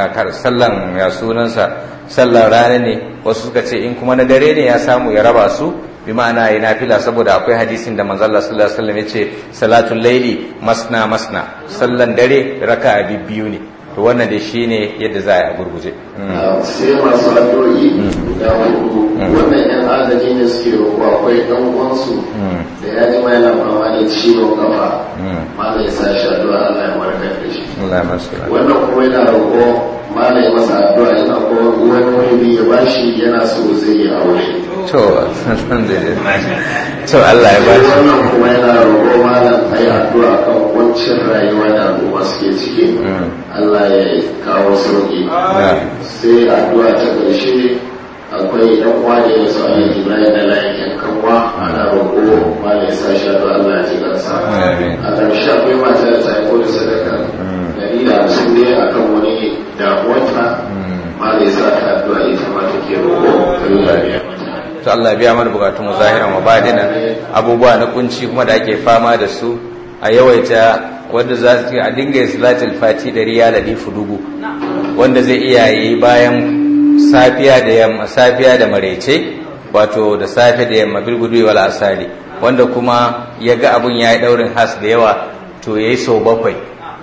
sallan ya sunansa sallan rana ne wasu suka ce in kuma na dare ne ya samu ya raba su bi ma'ana ya nafila saboda akwai hadisin da manzo Allah sallallahu alaihi wasallam yace salatul laili masna masna sallan dare raka'a biyu ne to wannan dai shine yadda za a yi a gurguje sai masu addu'o'i guda hudu wannan yan agaji ne suke roƙo akwai ɗan uwansu da ya ji mai lamama da ciwon kafa mala ya sa shi addu'a Allah ya warkar da shi Allah ya masu wannan kuma yana roƙo mala ya masa addu'a yana ko wani wani ya bashi yana so zai yi aure to alhamdulillah to Allah ya bashi wannan kuma yana roƙo malam a yi addu'a kan wancan rayuwa da al'umma suke ciki Allah ya kawo sauki sai addu'a ta ƙarshe akwai ɗan uwa da ya sa yin Ibrahim da layin kanwa ana roƙo malam ya sa shi addu'a Allah ya ji kansa a ƙarshe akwai mata da ta aiko da sadaka dari da hamsin ne akan wani damuwarta malam ya sa ta addu'a ita ma take roƙo Allah ya mata to Allah biya mana bukatun mu zahiran wa badinan abubuwa na kunci kuma da ake fama da su a yawaita wanda za su a dinga yin salatul fati da riya da difu dubu wanda zai iya yi bayan safiya da yamma safiya da maraice wato da safe da yamma bilgudu wal asali wanda kuma ya ga abun ya yi daurin has da yawa to ya yi sau bakwai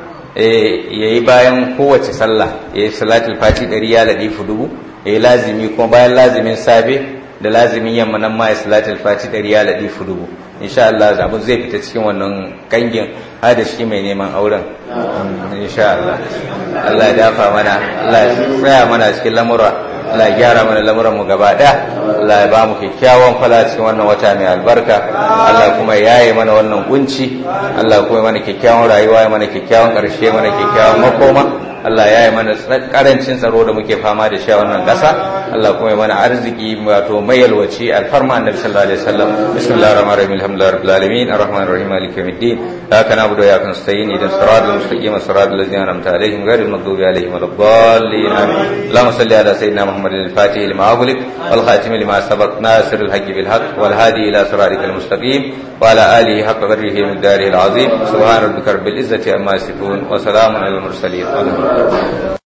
ya yi bayan kowace sallah ya yi salatul fati da riya da difu dubu ya yi lazimi kuma bayan lazimin safe da lazimin yamma nan ma ya salatul fati da riya da difu dubu insha Allah zamu zai fita cikin wannan kangin har da shi mai neman auren insha Allah Allah ya dafa mana Allah ya tsaya mana cikin lamura Allah ya gyara mana lamuran mu gaba daya Allah ya ba mu kyakkyawan fala cikin wannan wata mai albarka Allah kuma ya yi mana wannan kunci Allah kuma ya mana kyakkyawan rayuwa ya mana kyakkyawan karshe mana kyakkyawan makoma Allah ya yi mana karancin tsaro da muke fama da shi a wannan ƙasa Allah kuma ya mana arziki wato mai yalwaci alfarma annabi sallallahu alaihi wasallam bismillahir rahmanir rahim alhamdulillahi rabbil alamin arrahmanir rahim maliki yawmiddin iyyaka na'budu wa iyyaka nasta'in ihdinas siratal mustaqim siratal ladzina an'amta alaihim ghayril maghdubi alaihim waladdallin amin اللهم صل على سيدنا محمد الفاتح لما أغلق والخاتم لما سبق ناصر الحق بالحق والهادي إلى صراطك المستقيم وعلى آله حق قدره من داره العظيم سبحان ربك رب العزة عما يصفون وسلام على المرسلين